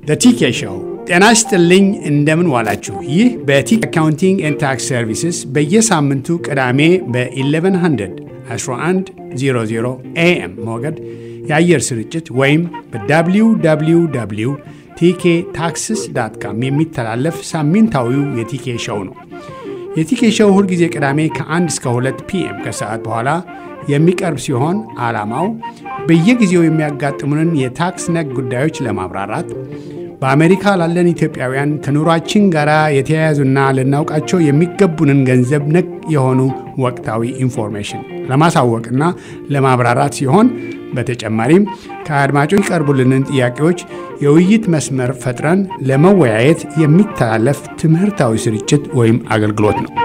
ቲኬ ሾው። ጤና ይስጥልኝ፣ እንደምን ዋላችሁ። ይህ በቲኬ አካውንቲንግ ኤንድ ታክስ ሰርቪስስ በየሳምንቱ ቅዳሜ በ1100 1100 ኤኤም ሞገድ የአየር ስርጭት ወይም በwww ቲኬ ታክስስ ዳት ካም የሚተላለፍ ሳምንታዊው የቲኬ ሾው ነው። የቲኬ ሾው ሁልጊዜ ቅዳሜ ከ1 እስከ 2 ፒኤም ከሰዓት በኋላ የሚቀርብ ሲሆን ዓላማው በየጊዜው የሚያጋጥሙንን የታክስ ነክ ጉዳዮች ለማብራራት በአሜሪካ ላለን ኢትዮጵያውያን ከኑሯችን ጋር የተያያዙና ልናውቃቸው የሚገቡንን ገንዘብ ነክ የሆኑ ወቅታዊ ኢንፎርሜሽን ለማሳወቅና ለማብራራት ሲሆን በተጨማሪም ከአድማጮች የሚቀርቡልንን ጥያቄዎች የውይይት መስመር ፈጥረን ለመወያየት የሚተላለፍ ትምህርታዊ ስርጭት ወይም አገልግሎት ነው።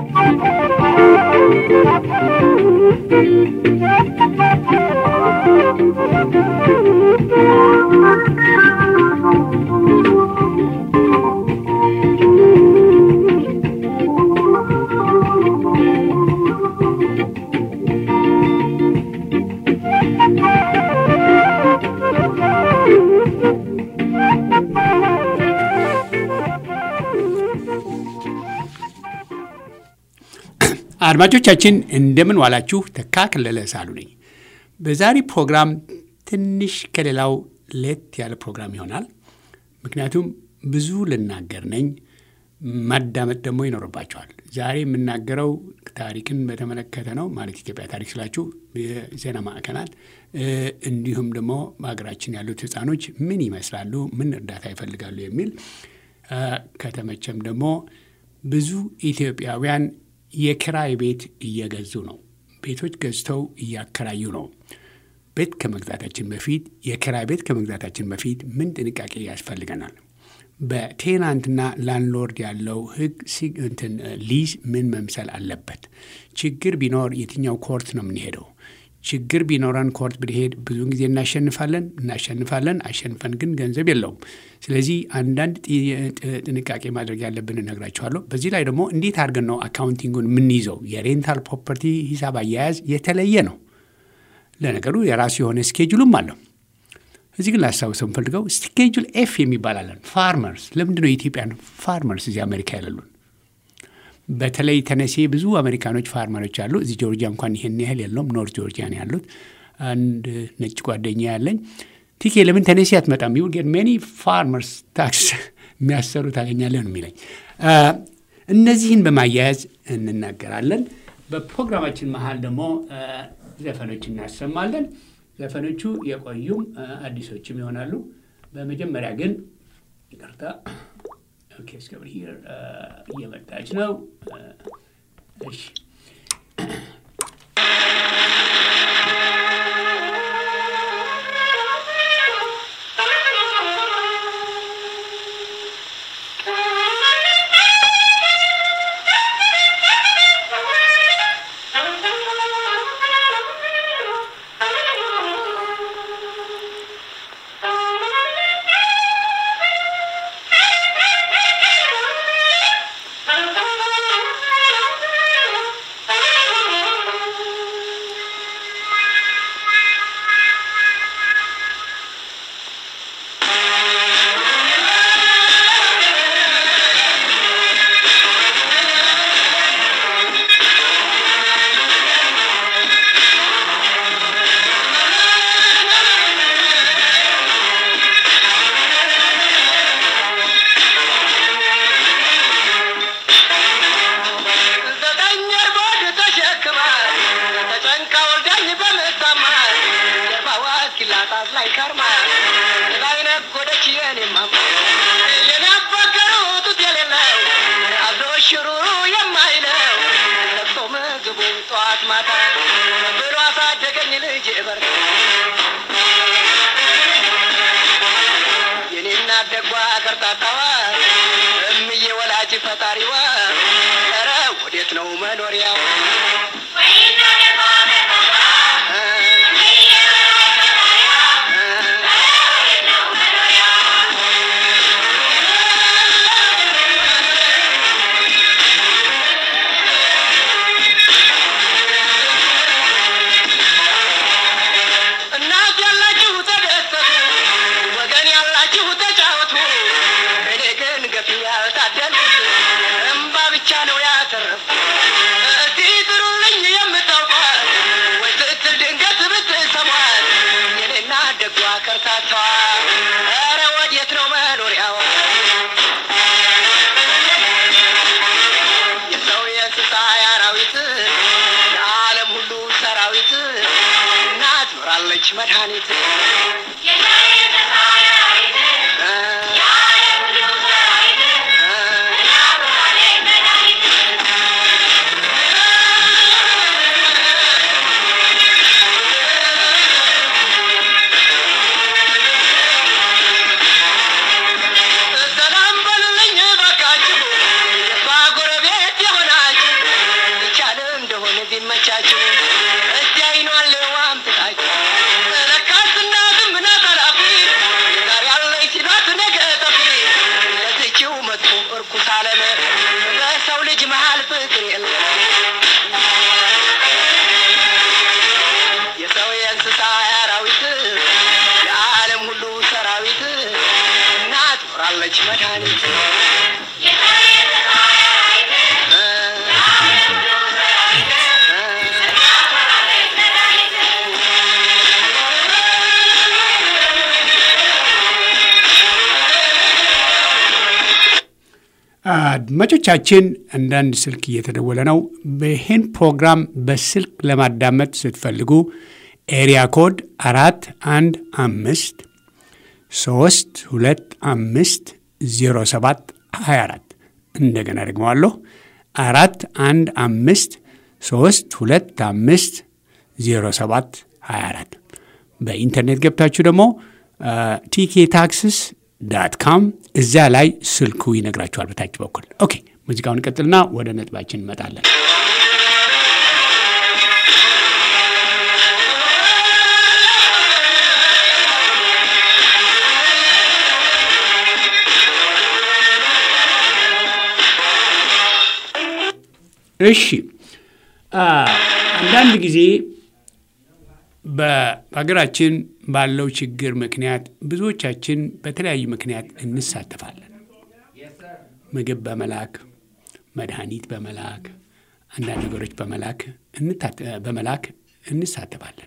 አድማጮቻችን እንደምን ዋላችሁ። ተካ ከለለ ሳሉ ነኝ። በዛሬ ፕሮግራም ትንሽ ከሌላው ሌት ያለ ፕሮግራም ይሆናል። ምክንያቱም ብዙ ልናገር ነኝ፣ ማዳመጥ ደግሞ ይኖርባቸዋል። ዛሬ የምናገረው ታሪክን በተመለከተ ነው። ማለት ኢትዮጵያ ታሪክ ስላችሁ የዜና ማዕከናት፣ እንዲሁም ደግሞ በሀገራችን ያሉት ሕፃኖች ምን ይመስላሉ፣ ምን እርዳታ ይፈልጋሉ የሚል ከተመቸም ደግሞ ብዙ ኢትዮጵያውያን የኪራይ ቤት እየገዙ ነው። ቤቶች ገዝተው እያከራዩ ነው። ቤት ከመግዛታችን በፊት የኪራይ ቤት ከመግዛታችን በፊት ምን ጥንቃቄ ያስፈልገናል? በቴናንትና ላንድሎርድ ያለው ህግ እንትን ሊዝ ምን መምሰል አለበት? ችግር ቢኖር የትኛው ኮርት ነው የምንሄደው? ችግር ቢኖረን ኮርት ብንሄድ ብዙውን ጊዜ እናሸንፋለን እናሸንፋለን፣ አሸንፈን ግን ገንዘብ የለውም። ስለዚህ አንዳንድ ጥንቃቄ ማድረግ ያለብን እነግራችኋለሁ። በዚህ ላይ ደግሞ እንዴት አድርገን ነው አካውንቲንጉን የምንይዘው? የሬንታል ፕሮፐርቲ ሂሳብ አያያዝ የተለየ ነው። ለነገሩ የራሱ የሆነ ስኬጁልም አለው። እዚህ ግን ላስታውሰው የምፈልገው ስኬጁል ኤፍ የሚባል አለን። ፋርመርስ ለምንድን ነው የኢትዮጵያን ፋርመርስ እዚህ አሜሪካ ያለሉን? በተለይ ተነሴ ብዙ አሜሪካኖች ፋርመሮች አሉ። እዚህ ጆርጂያ እንኳን ይሄን ያህል የለውም። ኖርት ጆርጂያ ነው ያሉት። አንድ ነጭ ጓደኛ ያለኝ ቲኬ ለምን ተነሴ አትመጣም? ዩ ጌት ሜኒ ፋርመርስ ታክስ የሚያሰሩ ታገኛለህ ነው የሚለኝ። እነዚህን በማያያዝ እንናገራለን። በፕሮግራማችን መሀል ደግሞ ዘፈኖች እናሰማለን። ዘፈኖቹ የቆዩም አዲሶችም ይሆናሉ። በመጀመሪያ ግን ይቅርታ ኦኬ እስከብር ሂር እየመጣች ነው። እሺ ፈጣሪዋ ኧረ ወዴት ነው መኖሪያው? እናት ያላችሁ ተደሰቱ፣ ወገን ያላችሁ ተጫወቱ። ትኖራለች መድኃኒት ሰላም በሉልኝ ባካችሁ የሷ ጎረቤት የሆናችሁ ይቻል እንደሆነ ቢመቻችሁ እስቲ አይኗን ለዋም ትታችሁ ለካስ እናትም ናት ኃላፊ ዛሬ ያለች ሲሏት ነገ ጠፊ ለዝችው መጥፎ እርኩስ ዓለም በሰው ልጅ መሃል ፍቅር የለም የሰው የእንስሳ የአራዊት የዓለም ሁሉ ሰራዊት እናት ኖራለች መድኃኒት አድማጮቻችን አንዳንድ ስልክ እየተደወለ ነው። ይህን ፕሮግራም በስልክ ለማዳመጥ ስትፈልጉ ኤሪያ ኮድ አራት አንድ አምስት ሶስት ሁለት አምስት ዜሮ ሰባት ሀያ አራት እንደገና ደግመዋለሁ አራት አንድ አምስት ሶስት ሁለት አምስት ዜሮ ሰባት ሀያ አራት በኢንተርኔት ገብታችሁ ደግሞ ቲኬ ታክስስ ዳት ካም እዚያ ላይ ስልኩ ይነግራችኋል በታች በኩል። ኦኬ ሙዚቃውን ቀጥልና ወደ ነጥባችን እንመጣለን። እሺ አንዳንድ ጊዜ በሀገራችን ባለው ችግር ምክንያት ብዙዎቻችን በተለያዩ ምክንያት እንሳተፋለን። ምግብ በመላክ መድኃኒት በመላክ አንዳንድ ነገሮች በመላክ በመላክ እንሳተፋለን።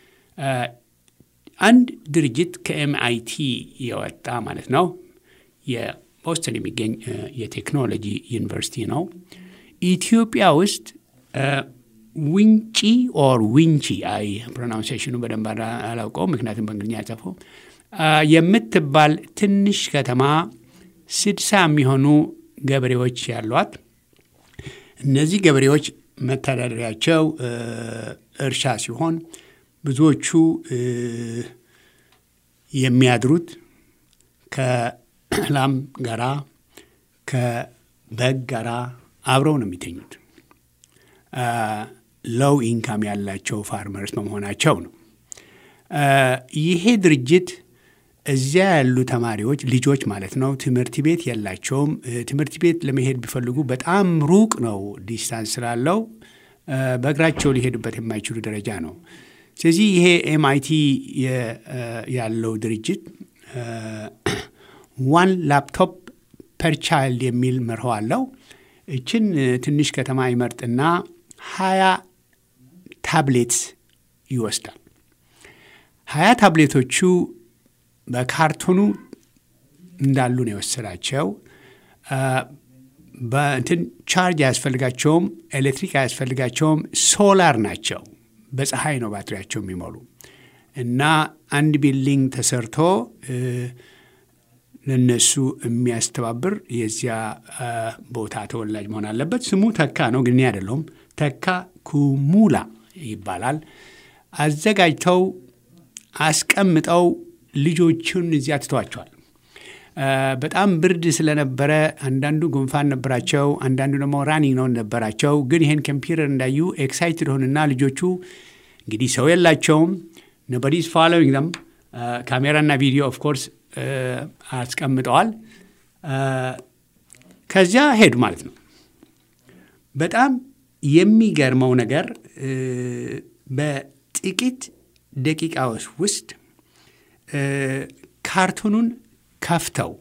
አንድ ድርጅት ከኤምአይቲ የወጣ ማለት ነው የቦስተን የሚገኝ የቴክኖሎጂ ዩኒቨርሲቲ ነው። ኢትዮጵያ ውስጥ ዊንጪ ኦር ዊንቺ አይ ፕሮናውንሴሽኑ በደንብ አላውቀው፣ ምክንያቱም በእንግሊዝኛ ያጸፈው የምትባል ትንሽ ከተማ ስድሳ የሚሆኑ ገበሬዎች ያሏት። እነዚህ ገበሬዎች መተዳደሪያቸው እርሻ ሲሆን ብዙዎቹ የሚያድሩት ከላም ጋራ ከበግ ጋራ አብረው ነው የሚተኙት። ሎው ኢንካም ያላቸው ፋርመርስ በመሆናቸው ነው። ይሄ ድርጅት እዚያ ያሉ ተማሪዎች ልጆች ማለት ነው ትምህርት ቤት የላቸውም። ትምህርት ቤት ለመሄድ ቢፈልጉ በጣም ሩቅ ነው፣ ዲስታንስ ስላለው በእግራቸው ሊሄዱበት የማይችሉ ደረጃ ነው። ስለዚህ ይሄ ኤምአይቲ ያለው ድርጅት ዋን ላፕቶፕ ፐር ቻይልድ የሚል መርሆ አለው። እችን ትንሽ ከተማ ይመርጥና ሀያ ታብሌትስ ይወስዳል። ሀያ ታብሌቶቹ በካርቶኑ እንዳሉ ነው የወሰዳቸው። በእንትን ቻርጅ አያስፈልጋቸውም፣ ኤሌክትሪክ አያስፈልጋቸውም፣ ሶላር ናቸው። በፀሐይ ነው ባትሪያቸው የሚሞሉ እና አንድ ቢልዲንግ ተሰርቶ ለነሱ የሚያስተባብር የዚያ ቦታ ተወላጅ መሆን አለበት። ስሙ ተካ ነው፣ ግን እኔ አይደለሁም። ተካ ኩሙላ ይባላል። አዘጋጅተው አስቀምጠው ልጆቹን እዚያ ትተዋቸዋል። በጣም ብርድ ስለነበረ አንዳንዱ ጉንፋን ነበራቸው፣ አንዳንዱ ደግሞ ራኒንግ ነው ነበራቸው። ግን ይሄን ኮምፒውተር እንዳዩ ኤክሳይትድ ሆኑና ልጆቹ እንግዲህ ሰው የላቸውም፣ ኖቦዲስ ፎሎዊንግ ዘም ካሜራና ቪዲዮ ኦፍ ኮርስ አስቀምጠዋል። ከዚያ ሄዱ ማለት ነው። በጣም የሚገርመው ነገር በጥቂት ደቂቃዎች ውስጥ ካርቱኑን ከፍተው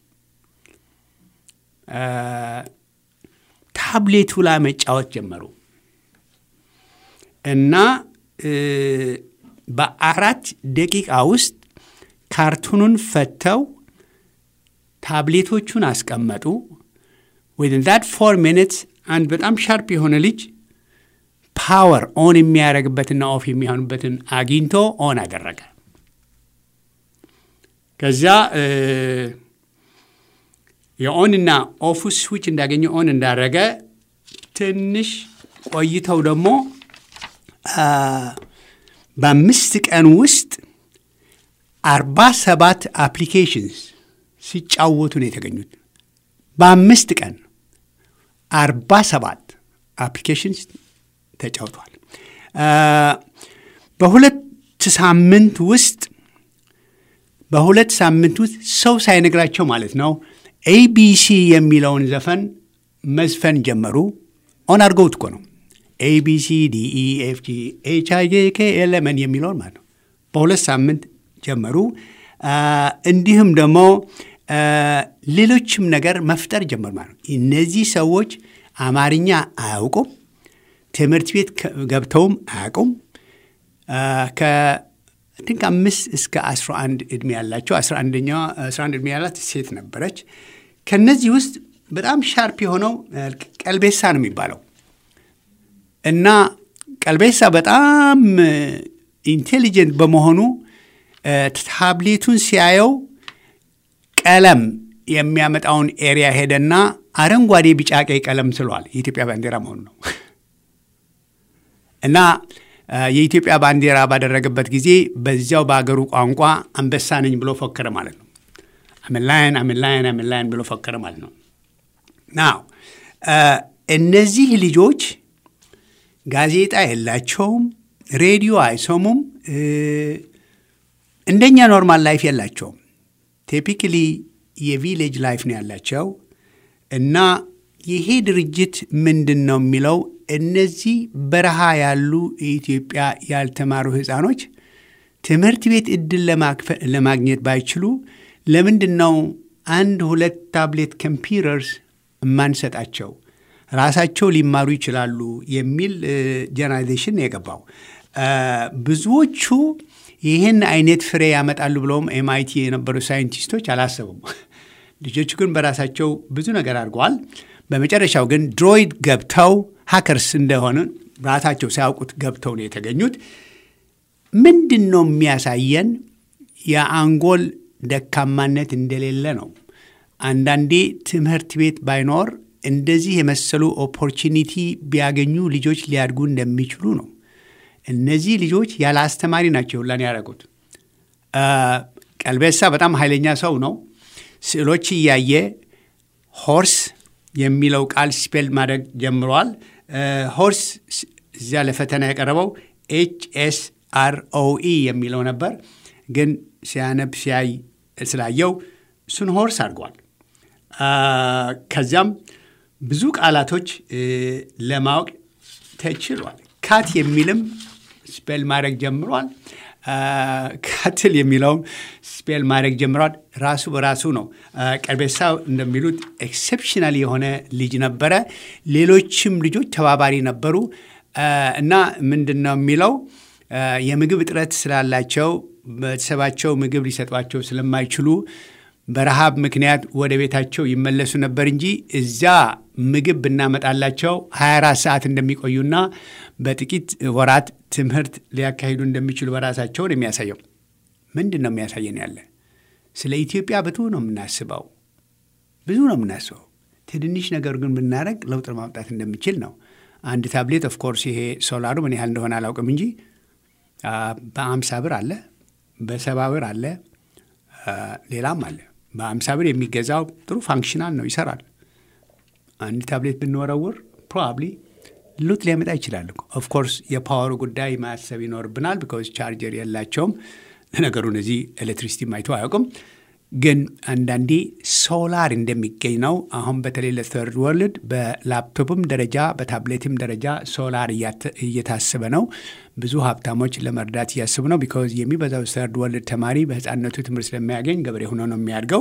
ታብሌቱ ላይ መጫወት ጀመሩ እና በአራት ደቂቃ ውስጥ ካርቱኑን ፈተው ታብሌቶቹን አስቀመጡ። ዊዝን ዛት ፎር ሚኒትስ አንድ በጣም ሻርፕ የሆነ ልጅ ፓወር ኦን የሚያደርግበትና ኦፍ የሚሆንበትን አግኝቶ ኦን አደረገ። ከዚያ የኦንና ኦፍ ስዊች እንዳገኘ ኦን እንዳደረገ ትንሽ ቆይተው ደግሞ በአምስት ቀን ውስጥ አርባ ሰባት አፕሊኬሽንስ ሲጫወቱ ነው የተገኙት። በአምስት ቀን አርባ ሰባት አፕሊኬሽንስ ተጫውቷል። በሁለት ሳምንት ውስጥ በሁለት ሳምንት ውስጥ ሰው ሳይነግራቸው ማለት ነው ኤቢሲ የሚለውን ዘፈን መዝፈን ጀመሩ። ኦን አድርገውት እኮ ነው ኤቢሲ ዲኢ ኤፍ ጂ ኤች አይ ጄ ኬ ኤል ኤም ኤን የሚለውን ማለት ነው። በሁለት ሳምንት ጀመሩ። እንዲሁም ደግሞ ሌሎችም ነገር መፍጠር ጀመሩ ማለት ነው። እነዚህ ሰዎች አማርኛ አያውቁም፣ ትምህርት ቤት ገብተውም አያውቁም። ከትንክ አምስት እስከ አስራ አንድ ዕድሜ ያላቸው አስራ አንደኛዋ አስራ አንድ ዕድሜ ያላት ሴት ነበረች። ከነዚህ ውስጥ በጣም ሻርፕ የሆነው ቀልቤሳ ነው የሚባለው እና ቀልቤሳ በጣም ኢንቴሊጀንት በመሆኑ ታብሌቱን ሲያየው ቀለም የሚያመጣውን ኤሪያ ሄደና አረንጓዴ፣ ቢጫ፣ ቀይ ቀለም ስሏል። የኢትዮጵያ ባንዲራ መሆኑ ነው እና የኢትዮጵያ ባንዲራ ባደረገበት ጊዜ በዚያው በአገሩ ቋንቋ አንበሳ ነኝ ብሎ ፎከረ ማለት ነው። አምላይን አምላይን አምላይን ብሎ ፎከረ ማለት ነው። ናው እነዚህ ልጆች ጋዜጣ የላቸውም፣ ሬዲዮ አይሰሙም፣ እንደኛ ኖርማል ላይፍ የላቸውም። ቲፒክሊ የቪሌጅ ላይፍ ነው ያላቸው እና ይሄ ድርጅት ምንድን ነው የሚለው እነዚህ በረሃ ያሉ የኢትዮጵያ ያልተማሩ ሕፃኖች ትምህርት ቤት እድል ለማግኘት ባይችሉ ለምንድን ነው አንድ ሁለት ታብሌት ኮምፒውተርስ የማንሰጣቸው? ራሳቸው ሊማሩ ይችላሉ የሚል ጀነራይዜሽን የገባው ብዙዎቹ ይህን አይነት ፍሬ ያመጣሉ ብለውም ኤምአይቲ የነበሩ ሳይንቲስቶች አላሰቡም። ልጆቹ ግን በራሳቸው ብዙ ነገር አድርገዋል። በመጨረሻው ግን ድሮይድ ገብተው ሀከርስ እንደሆነ ራሳቸው ሳያውቁት ገብተው ነው የተገኙት። ምንድን ነው የሚያሳየን? የአንጎል ደካማነት እንደሌለ ነው። አንዳንዴ ትምህርት ቤት ባይኖር እንደዚህ የመሰሉ ኦፖርቹኒቲ ቢያገኙ ልጆች ሊያድጉ እንደሚችሉ ነው። እነዚህ ልጆች ያለ አስተማሪ ናቸው ሁላን ያደረጉት። ቀልቤሳ በጣም ኃይለኛ ሰው ነው። ስዕሎች እያየ ሆርስ የሚለው ቃል ስፔል ማድረግ ጀምረዋል። ሆርስ እዚያ ለፈተና የቀረበው ኤች ኤስ አር ኦ ኢ የሚለው ነበር፣ ግን ሲያነብ ሲያይ ስላየው እሱን ሆርስ አድርገዋል። ከዚያም ብዙ ቃላቶች ለማወቅ ተችሏል። ካት የሚልም ስፔል ማድረግ ጀምሯል። ካትል የሚለውም ስፔል ማድረግ ጀምሯል። ራሱ በራሱ ነው። ቀልቤሳ እንደሚሉት ኤክሴፕሽናል የሆነ ልጅ ነበረ። ሌሎችም ልጆች ተባባሪ ነበሩ እና ምንድን ነው የሚለው የምግብ እጥረት ስላላቸው ቤተሰባቸው ምግብ ሊሰጧቸው ስለማይችሉ በረሃብ ምክንያት ወደ ቤታቸው ይመለሱ ነበር እንጂ እዚያ ምግብ ብናመጣላቸው 24 ሰዓት እንደሚቆዩና በጥቂት ወራት ትምህርት ሊያካሂዱ እንደሚችሉ በራሳቸውን የሚያሳየው ምንድን ነው የሚያሳየን? ያለ ስለ ኢትዮጵያ ብዙ ነው የምናስበው፣ ብዙ ነው የምናስበው። ትንንሽ ነገር ግን ብናደረግ ለውጥ ማምጣት እንደሚችል ነው። አንድ ታብሌት ኦፍኮርስ ይሄ ሶላሩ ምን ያህል እንደሆነ አላውቅም እንጂ በአምሳ ብር አለ፣ በሰባ ብር አለ፣ ሌላም አለ። በአምሳ ብር የሚገዛው ጥሩ ፋንክሽናል ነው፣ ይሰራል። አንድ ታብሌት ብንወረውር ፕሮባብሊ ሉት ሊያመጣ ይችላል። ኦፍኮርስ የፓወሩ ጉዳይ ማሰብ ይኖርብናል። ቢካዝ ቻርጀር የላቸውም። ለነገሩ እነዚህ ኤሌክትሪሲቲ ማይቶ አያውቅም። ግን አንዳንዴ ሶላር እንደሚገኝ ነው። አሁን በተለይ ለተርድ ወርልድ በላፕቶፕም ደረጃ በታብሌትም ደረጃ ሶላር እየታሰበ ነው። ብዙ ሀብታሞች ለመርዳት እያስቡ ነው። ቢካዝ የሚበዛው ተርድ ወርልድ ተማሪ በህፃነቱ ትምህርት ስለሚያገኝ ገበሬ ሆኖ ነው የሚያድገው።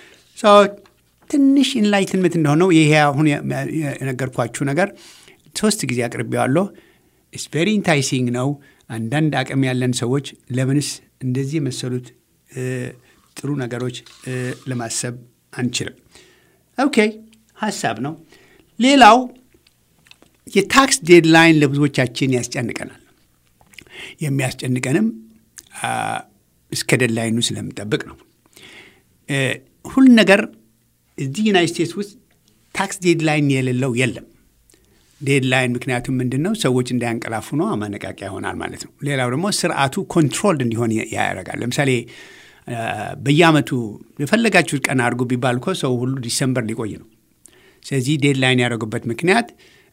ትንሽ ኢንላይትንመንት እንደሆነው ይሄ አሁን የነገርኳችሁ ነገር ሶስት ጊዜ አቅርቤዋለሁ። ኢትስ ቬሪ ኢንታይሲንግ ነው። አንዳንድ አቅም ያለን ሰዎች ለምንስ እንደዚህ የመሰሉት ጥሩ ነገሮች ለማሰብ አንችልም? ኦኬ ሀሳብ ነው። ሌላው የታክስ ዴድላይን ለብዙዎቻችን ያስጨንቀናል። የሚያስጨንቀንም እስከ ዴድላይኑ ስለምጠብቅ ነው። ሁሉ ነገር እዚህ ዩናይት ስቴትስ ውስጥ ታክስ ዴድላይን የሌለው የለም። ዴድላይን ምክንያቱም ምንድን ነው? ሰዎች እንዳያንቀላፉ ነው፣ ማነቃቂያ ይሆናል ማለት ነው። ሌላው ደግሞ ስርዓቱ ኮንትሮልድ እንዲሆን ያደርጋል። ለምሳሌ በየአመቱ የፈለጋችሁት ቀን አድርጉ ቢባል እኮ ሰው ሁሉ ዲሰምበር ሊቆይ ነው። ስለዚህ ዴድላይን ያደረጉበት ምክንያት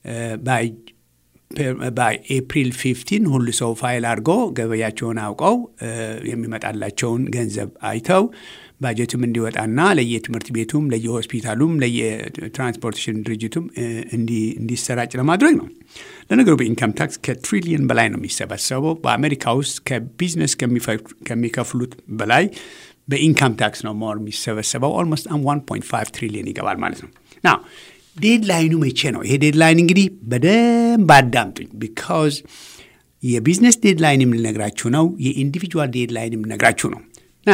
በኤፕሪል ፊፍቲን ሁሉ ሰው ፋይል አድርጎ ገበያቸውን አውቀው የሚመጣላቸውን ገንዘብ አይተው ባጀትም እንዲወጣና ለየትምህርት ቤቱም ለየሆስፒታሉም ለየትራንስፖርቴሽን ድርጅቱም እንዲሰራጭ ለማድረግ ነው። ለነገሩ በኢንካም ታክስ ከትሪሊየን በላይ ነው የሚሰበሰበው። በአሜሪካ ውስጥ ከቢዝነስ ከሚከፍሉት በላይ በኢንካም ታክስ ነው ሞር የሚሰበሰበው። ኦልሞስት 1.5 ትሪሊየን ይገባል ማለት ነው። ና ዴድላይኑ መቼ ነው? ይሄ ዴድላይን እንግዲህ በደንብ አዳምጡኝ። ቢካዝ የቢዝነስ ዴድላይን የምንነግራችሁ ነው፣ የኢንዲቪጁዋል ዴድላይን የምንነግራችሁ ነው። ና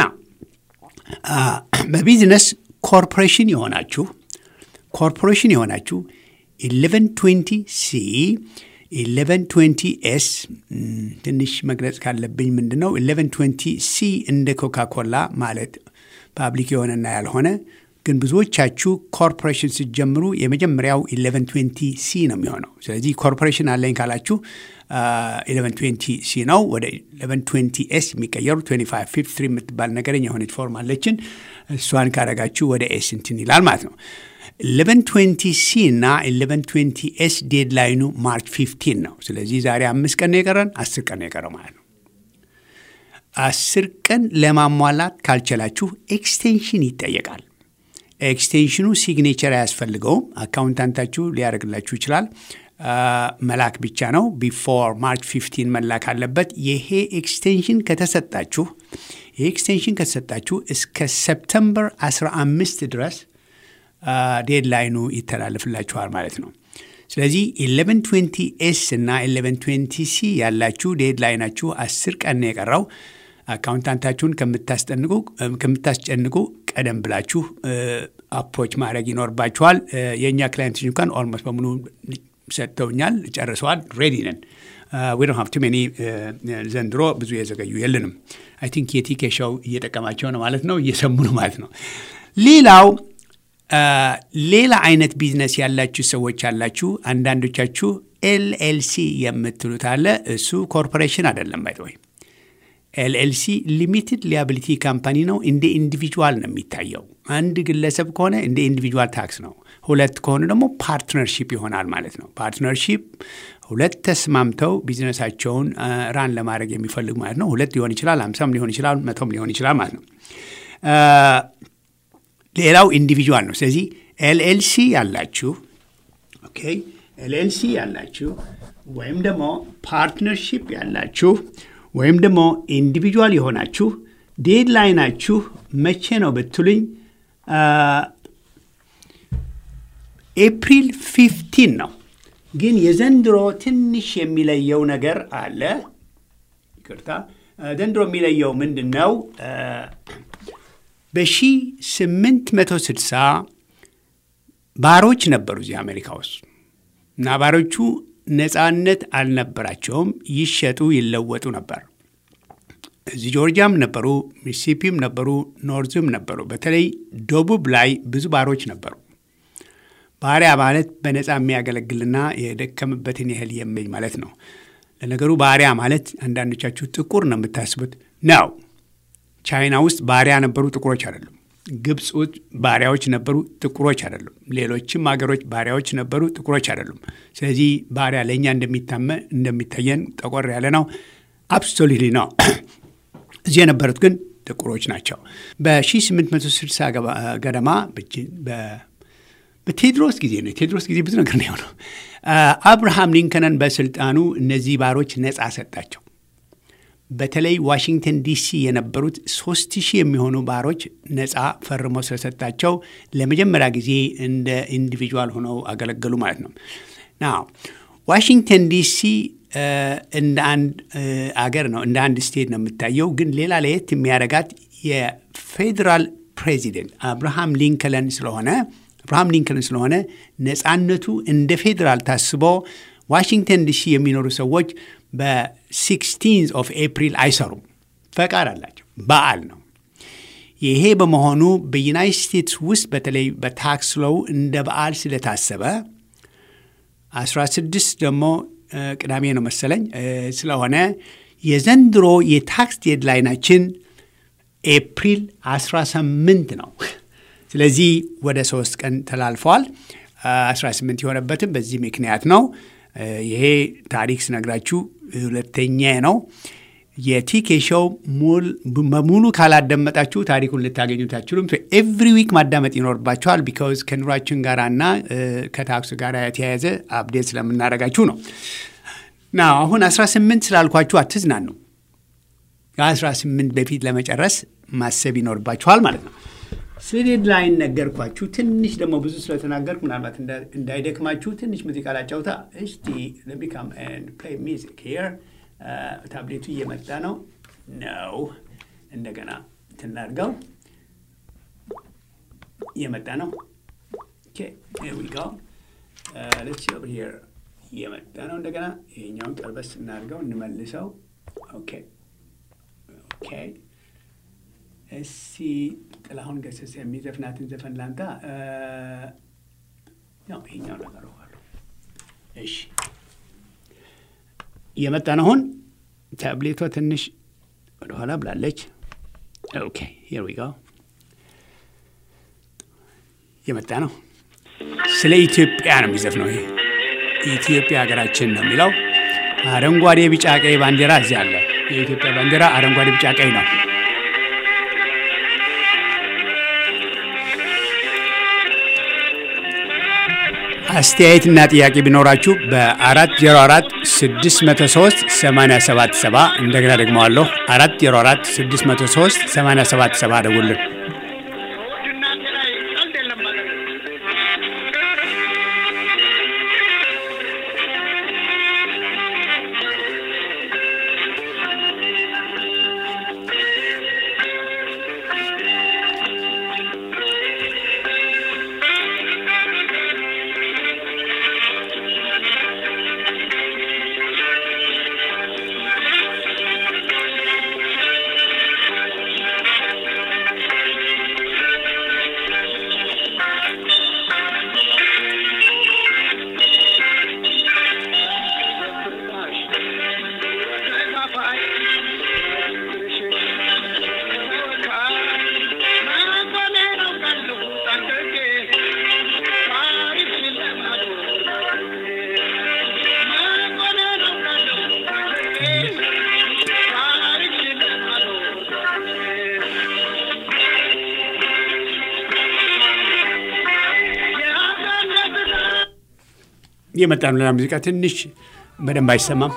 በቢዝነስ ኮርፖሬሽን የሆናችሁ ኮርፖሬሽን የሆናችሁ 1120 ሲ 1120 ኤስ ትንሽ መግለጽ ካለብኝ ምንድን ነው 1120 ሲ እንደ ኮካ ኮላ ማለት ፓብሊክ የሆነና ያልሆነ ግን ብዙዎቻችሁ ኮርፖሬሽን ስትጀምሩ የመጀመሪያው 1120 ሲ ነው የሚሆነው። ስለዚህ ኮርፖሬሽን አለኝ ካላችሁ 1120 ሲ ነው ወደ 1120 ኤስ የሚቀየሩ 2553 የምትባል ነገረኛ የሆነች ፎርም አለችን። እሷን ካረጋችሁ ወደ ኤስ እንትን ይላል ማለት ነው። 1120 ሲ እና 1120 ኤስ ዴድላይኑ ማርች 15 ነው። ስለዚህ ዛሬ አምስት ቀን ነው የቀረን፣ አስር ቀን ነው የቀረው ማለት ነው። አስር ቀን ለማሟላት ካልቻላችሁ ኤክስቴንሽን ይጠየቃል። ኤክስቴንሽኑ ሲግኔቸር አያስፈልገውም። አካውንታንታችሁ ሊያደርግላችሁ ይችላል። መላክ ብቻ ነው። ቢፎር ማርች 15 መላክ አለበት። ይሄ ኤክስቴንሽን ከተሰጣችሁ ይሄ ኤክስቴንሽን ከተሰጣችሁ እስከ ሰፕተምበር 15 ድረስ ዴድላይኑ ይተላለፍላችኋል ማለት ነው። ስለዚህ 1120 ኤስ እና 1120 ሲ ያላችሁ ዴድላይናችሁ 10 ቀን ነው የቀረው። አካውንታንታችሁን ከምታስጨንቁ ቀደም ብላችሁ አፕሮች ማድረግ ይኖርባችኋል። የእኛ ክላይንቶች እንኳን ኦልሞስት በሙሉ ሰጥተውኛል፣ ጨርሰዋል። ሬዲ ነን። ዊ ዶንት ሃቭ ቱ ሜኒ ዘንድሮ ብዙ የዘገዩ የለንም። አይ ቲንክ የቲኬ ሾው እየጠቀማቸው ነው ማለት ነው፣ እየሰሙ ነው ማለት ነው። ሌላው ሌላ አይነት ቢዝነስ ያላችሁ ሰዎች አላችሁ። አንዳንዶቻችሁ ኤልኤልሲ የምትሉት አለ። እሱ ኮርፖሬሽን አይደለም ባይ ወይ ኤልኤልሲ ሊሚትድ ሊያቢሊቲ ካምፓኒ ነው። እንደ ኢንዲቪጁዋል ነው የሚታየው። አንድ ግለሰብ ከሆነ እንደ ኢንዲቪጁዋል ታክስ ነው። ሁለት ከሆኑ ደግሞ ፓርትነርሺፕ ይሆናል ማለት ነው። ፓርትነርሺፕ ሁለት ተስማምተው ቢዝነሳቸውን ራን ለማድረግ የሚፈልግ ማለት ነው። ሁለት ሊሆን ይችላል፣ አምሳም ሊሆን ይችላል፣ መቶም ሊሆን ይችላል ማለት ነው። ሌላው ኢንዲቪጁዋል ነው። ስለዚህ ኤልኤልሲ ያላችሁ ኦኬ፣ ኤልኤልሲ ያላችሁ ወይም ደግሞ ፓርትነርሺፕ ያላችሁ ወይም ደግሞ ኢንዲቪጁዋል የሆናችሁ ዴድላይናችሁ መቼ ነው ብትሉኝ ኤፕሪል ፊፍቲን ነው። ግን የዘንድሮ ትንሽ የሚለየው ነገር አለ። ይቅርታ፣ ዘንድሮ የሚለየው ምንድን ነው? በ1860 ባሮች ነበሩ እዚህ አሜሪካ ውስጥ እና ባሮቹ ነፃነት አልነበራቸውም። ይሸጡ ይለወጡ ነበር። እዚህ ጆርጂያም ነበሩ፣ ሚሲሲፒም ነበሩ፣ ኖርዝም ነበሩ። በተለይ ደቡብ ላይ ብዙ ባሮች ነበሩ። ባሪያ ማለት በነፃ የሚያገለግልና የደከምበትን ያህል የሚል ማለት ነው። ለነገሩ ባሪያ ማለት አንዳንዶቻችሁ ጥቁር ነው የምታስቡት ነው። ቻይና ውስጥ ባሪያ ነበሩ፣ ጥቁሮች አይደሉም። ግብፅ ውስጥ ባሪያዎች ነበሩ፣ ጥቁሮች አይደሉም። ሌሎችም ሀገሮች ባሪያዎች ነበሩ፣ ጥቁሮች አይደሉም። ስለዚህ ባሪያ ለእኛ እንደሚታመ እንደሚታየን ጠቆር ያለ ነው። አብሶሉትሊ ነው። እዚህ የነበሩት ግን ጥቁሮች ናቸው። በ1860 ገደማ በቴድሮስ ጊዜ ነው። የቴድሮስ ጊዜ ብዙ ነገር ነው የሆነው። አብርሃም ሊንከንን በስልጣኑ እነዚህ ባሮች ነፃ ሰጣቸው። በተለይ ዋሽንግተን ዲሲ የነበሩት ሶስት ሺህ የሚሆኑ ባሮች ነፃ ፈርሞ ስለሰጣቸው ለመጀመሪያ ጊዜ እንደ ኢንዲቪጁዋል ሆነው አገለገሉ ማለት ነው። ና ዋሽንግተን ዲሲ እንደ አንድ አገር ነው፣ እንደ አንድ ስቴት ነው የምታየው። ግን ሌላ ለየት የሚያደርጋት የፌዴራል ፕሬዚደንት አብርሃም ሊንከለን ስለሆነ አብርሃም ሊንከን ስለሆነ ነፃነቱ እንደ ፌዴራል ታስቦ ዋሽንግተን ዲሲ የሚኖሩ ሰዎች በሲክስቲንዝ ኦፍ ኤፕሪል አይሰሩም። ፈቃድ አላቸው። በዓል ነው። ይሄ በመሆኑ በዩናይት ስቴትስ ውስጥ በተለይ በታክስ ሎው እንደ በዓል ስለታሰበ 16 ደግሞ ቅዳሜ ነው መሰለኝ ስለሆነ የዘንድሮ የታክስ ዴድላይናችን ኤፕሪል 18 ነው። ስለዚህ ወደ ሶስት ቀን ተላልፈዋል። 18 የሆነበትም በዚህ ምክንያት ነው። ይሄ ታሪክ ስነግራችሁ ሁለተኛ ነው። የቲኬ ሾው በሙሉ ካላዳመጣችሁ ታሪኩን ልታገኙት አትችሉም። ኤቭሪ ዊክ ማዳመጥ ይኖርባችኋል። ቢካዝ ከኑሯችን ጋር እና ከታክሱ ጋር የተያያዘ አፕዴት ስለምናደርጋችሁ ነው። ና አሁን 18 ስላልኳችሁ አትዝናኑ። ከ18 በፊት ለመጨረስ ማሰብ ይኖርባችኋል ማለት ነው። ስለ ዴድላይን ነገርኳችሁ። ትንሽ ደግሞ ብዙ ስለተናገርኩ ምናልባት እንዳይደክማችሁ ትንሽ ሙዚቃ ላጫውታ። እስቲ ለሚካም ፕሌይ ሚዚክ ሄር ታብሌቱ እየመጣ ነው ነው እንደገና ትናርገው እየመጣ ነው። እየመጣ ነው። እንደገና ይሄኛውን ቀልበስ እናድርገው እንመልሰው። ኦኬ ኦኬ። እስቲ ጥላሁን ገሰሰ የሚዘፍናትን ዘፈን ላምጣ። ያው ይሄኛው ነገር እሺ እየመጣ ነው። አሁን ታብሌቷ ትንሽ ወደኋላ ብላለች። ኦኬ ሂር ዊ ጎ እየመጣ ነው። ስለ ኢትዮጵያ ነው የሚዘፍነው። ይሄ ኢትዮጵያ ሀገራችን ነው የሚለው። አረንጓዴ፣ ቢጫ፣ ቀይ ባንዲራ እዚህ አለ። የኢትዮጵያ ባንዲራ አረንጓዴ፣ ቢጫ፣ ቀይ ነው። አስተያየትና ጥያቄ ቢኖራችሁ በ404 603 877 እንደገና ደግመዋለሁ 404 603 877 ደውልን። እየመጣ ነው። ሌላ ሙዚቃ ትንሽ በደንብ አይሰማም።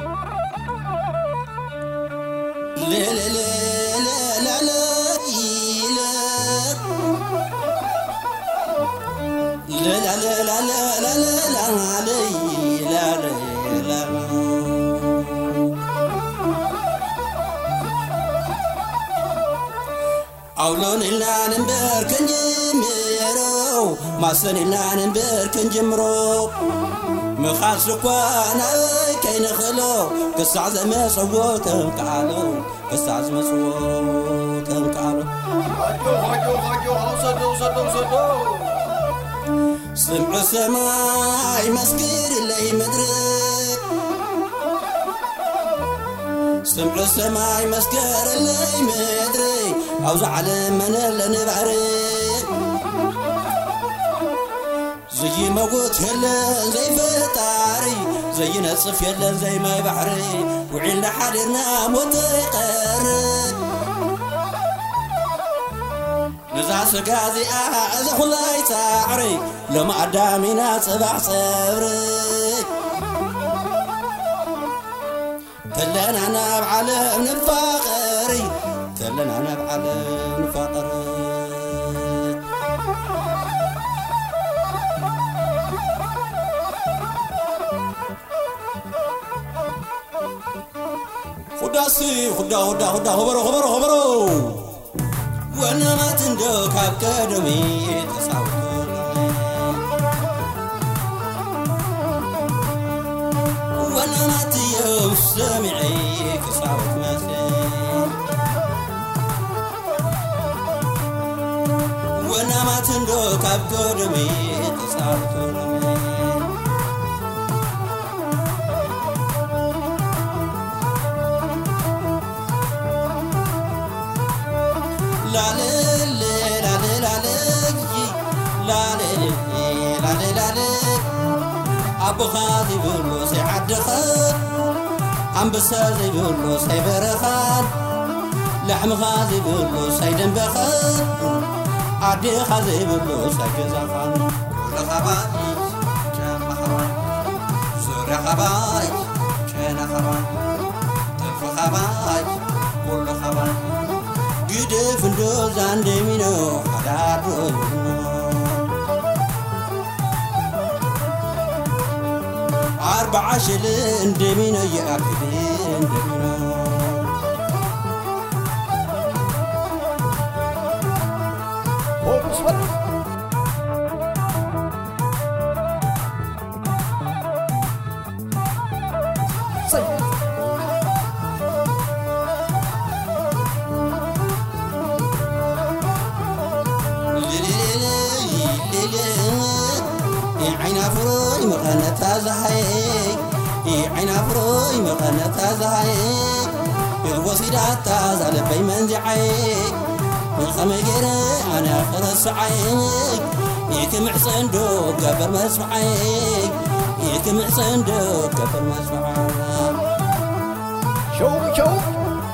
አውሎን ኢላን እምበር ከንጅምሮ ማሰን ኢላን እምበር ከንጅምሮ ምኻስ እኳ ናበይ ከይንኽእሎ ክሳዕ ዘመፅዎ ተምከዓሎ ክሳዕ ዝመፅዎ ተምከዓሎ ስምዑ ሰማይ መስክር ለይ ምድርክ ስምዑ ሰማይ መስከር ለይ ምድሪ ኣብዚ ዓለም መነለኒ ባሕሪ ዘይመውት የለን ዘይፈጣሪ ዘይነፅፍ የለን ዘይማይ ባሕሪ ውዒልና ሓዲርና ሞተ ይቐር ነዛ ስጋ እዚኣ እዛ ኩላይ ፃዕሪ ሎሚ ኣዳሚና ፅባሕ ፀብሪ ከለና ናብ ዓለም ንፋቐሪ ከለና ናብ ዓለም ንፋቐሪ ሁዳሲ ሁዳ ሁዳ ሁዳ ሆበሮ ሆበሮ ሆበሮ ወነማት እንዶ ካብ ቀደሚ ተሳውቶ ወናናትየው ሰሚዒ ክሳወት መስል ወናማትንዶ ካብ ጎደሚ ክሳወት ላልል ላልል ላልል ላልል ላልል ኣቦኻ ዘይብሉ ሰይዓድኸን ኣንበሳ ዘይብሉ ሰይበረኻን ላሕምኻ ዘይብሉ ሰይደንበኸን ኣዴኻ ዘይብሉ ሰይገዛኻን ኩለኻባይ ጨማኻባይ ዙርያኻባይ ጨናኻባይ ጥልፍኻባይ ኩለኻባይ ግድፍ እንዶ ዛንደሚኖ ሓዳዶ ይብኖ أربع شلين دمينا يأكلين دمينا عين فروي مغنتا زهاي عين فروي مغنتا زهاي الوسيدة تازال بي منزعي الخمجر أنا خرس عينك يكمع صندوق قبل ما اسمعي يكمع صندوق قبل ما اسمعي شوف شوف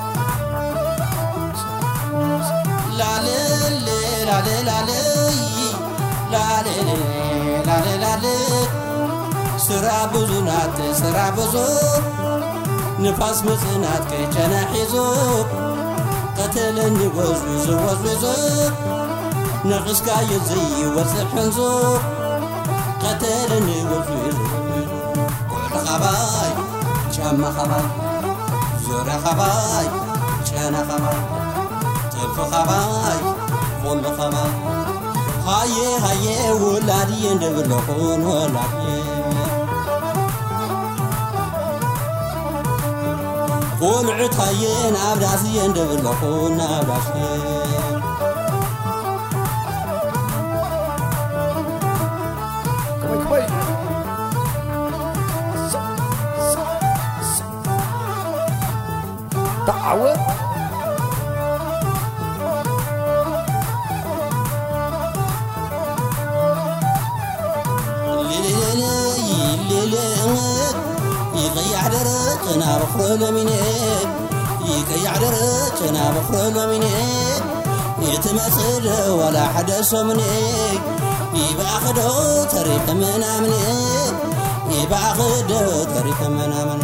لا لا لا لا لا لا لا لا ላ ስራ ብዙ ናት ስራ ብዙ ንፋስ ምፅናት ከጨና ሒዙ ቀተለኒ ወዝዊዙ ወዝዊዙ ነቕስካ የዘይወፅእ ሕንዙ ቀተለኒ ወዝዊዙ ኩሉ ኸባይ ጫማ ኸባይ ዙርያ ኸባይ ጨና ኸባይ ጥልፊ ኸባይ ኩሉ ኸባይ ሃየ ሃየ ወላድየ እንደብለኹን ወላድየ ቆልዑት ሃየ ናብ ዳስየ እንደብለኹን ናብ ዳስየ كوي كوي تعود ይቀያሕ ደረቅ ናብ ኣኽሮ ሎሚኔ ይቀያሕ ደረቅ ናብ ኣኽሮ ሎሚኔ የትመፅእ ወላ ሓደ ሶምኔ ይባእኽዶ ተሪፈ ምናምኔ ይባእኽዶ ተሪፈ ምናምን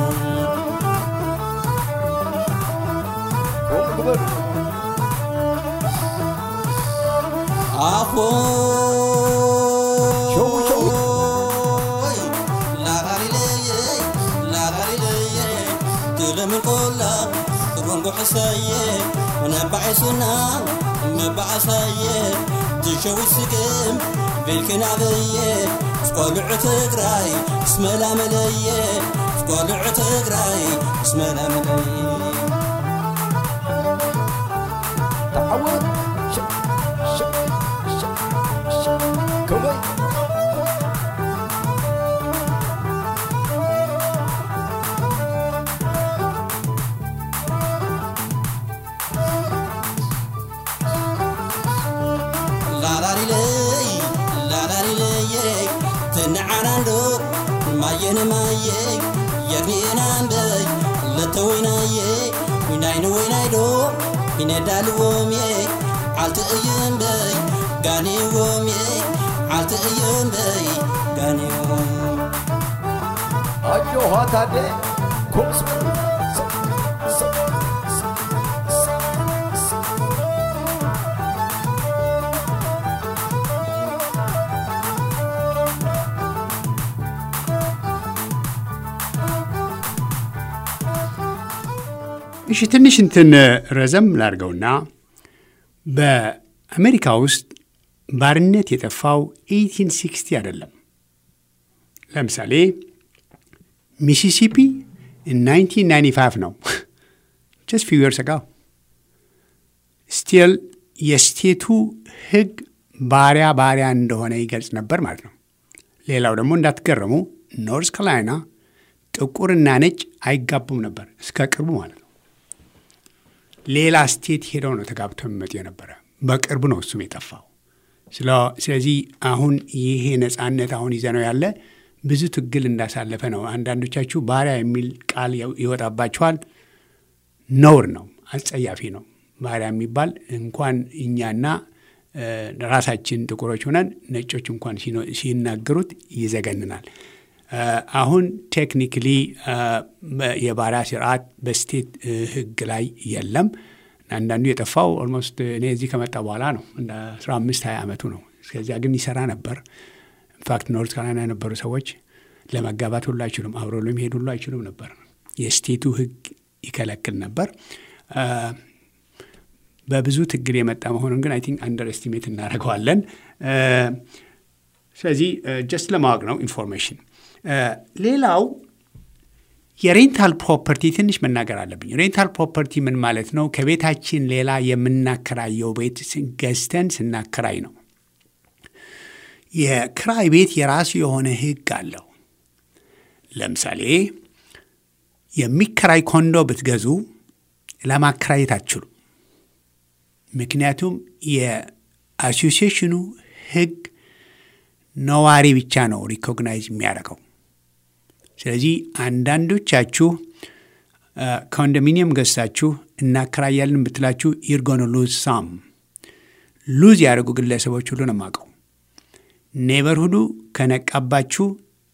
كوي كوي ኣኾ شو شو ላጋሊለየ ላጋሊለየ ትለምን ቆላ ትሮንጎ ሕሰየ ነባዓይሱና መባዓሳየ ትሸዊ ስግም ቤልክናበየ ስቆልዑ ትግራይ ስመላመለየ ስቆልዑ ትግራይ ስመላመለየ تعود شو شو شو شو كوي ላላሪለይ ላላሪለየ ትንዓናንዶ ማየነ ማየ የግኒኤናንበይ ለተወይናየ ዊናይነ ወይናይዶ ይነዳልዎምየ ዓልቲ እየንበይ ጋኔዎምየ ዓልቲ እየንበይ ጋኔዎም ايوه هاتادي كوس እሺ ትንሽ እንትን ረዘም ላድርገውና በአሜሪካ ውስጥ ባርነት የጠፋው 1860 አይደለም። ለምሳሌ ሚሲሲፒ 1995 ነው ጀስት ፊው ይርስ አጋው ስቲል የስቴቱ ህግ ባሪያ ባሪያ እንደሆነ ይገልጽ ነበር ማለት ነው። ሌላው ደግሞ እንዳትገረሙ ኖርዝ ካሮላይና ጥቁርና ነጭ አይጋቡም ነበር እስከ ቅርቡ ማለት ነው። ሌላ ስቴት ሄደው ነው ተጋብተው የሚመጡ የነበረ። በቅርቡ ነው እሱም የጠፋው። ስለዚህ አሁን ይሄ ነጻነት አሁን ይዘነው ያለ ብዙ ትግል እንዳሳለፈ ነው። አንዳንዶቻችሁ ባሪያ የሚል ቃል ይወጣባችኋል። ነውር ነው፣ አጸያፊ ነው። ባሪያ የሚባል እንኳን እኛና ራሳችን ጥቁሮች ሆነን ነጮች እንኳን ሲናገሩት ይዘገንናል። አሁን ቴክኒክሊ የባሪያ ስርዓት በስቴት ህግ ላይ የለም። አንዳንዱ የጠፋው ኦልሞስት እኔ እዚህ ከመጣ በኋላ ነው። እንደ አስራ አምስት ሀያ ዓመቱ ነው። እስከዚያ ግን ይሰራ ነበር። ኢንፋክት ኖርት ካሮላይና የነበሩ ሰዎች ለመጋባት ሁሉ አይችሉም፣ አብረው ለመሄድ ሁሉ አይችሉም ነበር። የስቴቱ ህግ ይከለክል ነበር። በብዙ ትግል የመጣ መሆኑን ግን አይ ቲንክ አንደር ኤስቲሜት እናደርገዋለን። ስለዚህ ጀስት ለማወቅ ነው ኢንፎርሜሽን። ሌላው የሬንታል ፕሮፐርቲ ትንሽ መናገር አለብኝ። ሬንታል ፕሮፐርቲ ምን ማለት ነው? ከቤታችን ሌላ የምናከራየው ቤት ገዝተን ስናከራይ ነው። የክራይ ቤት የራሱ የሆነ ህግ አለው። ለምሳሌ የሚከራይ ኮንዶ ብትገዙ ለማከራየት አትችሉ። ምክንያቱም የአሶሲዬሽኑ ህግ ነዋሪ ብቻ ነው ሪኮግናይዝ የሚያደርገው። ስለዚህ አንዳንዶቻችሁ ኮንዶሚኒየም ገዝታችሁ እናከራያለን ብትላችሁ ይርጎን ሉዝ ሳም ሉዝ ያደርጉ ግለሰቦች ሁሉ ነው የማውቀው። ኔበርሁዱ ከነቃባችሁ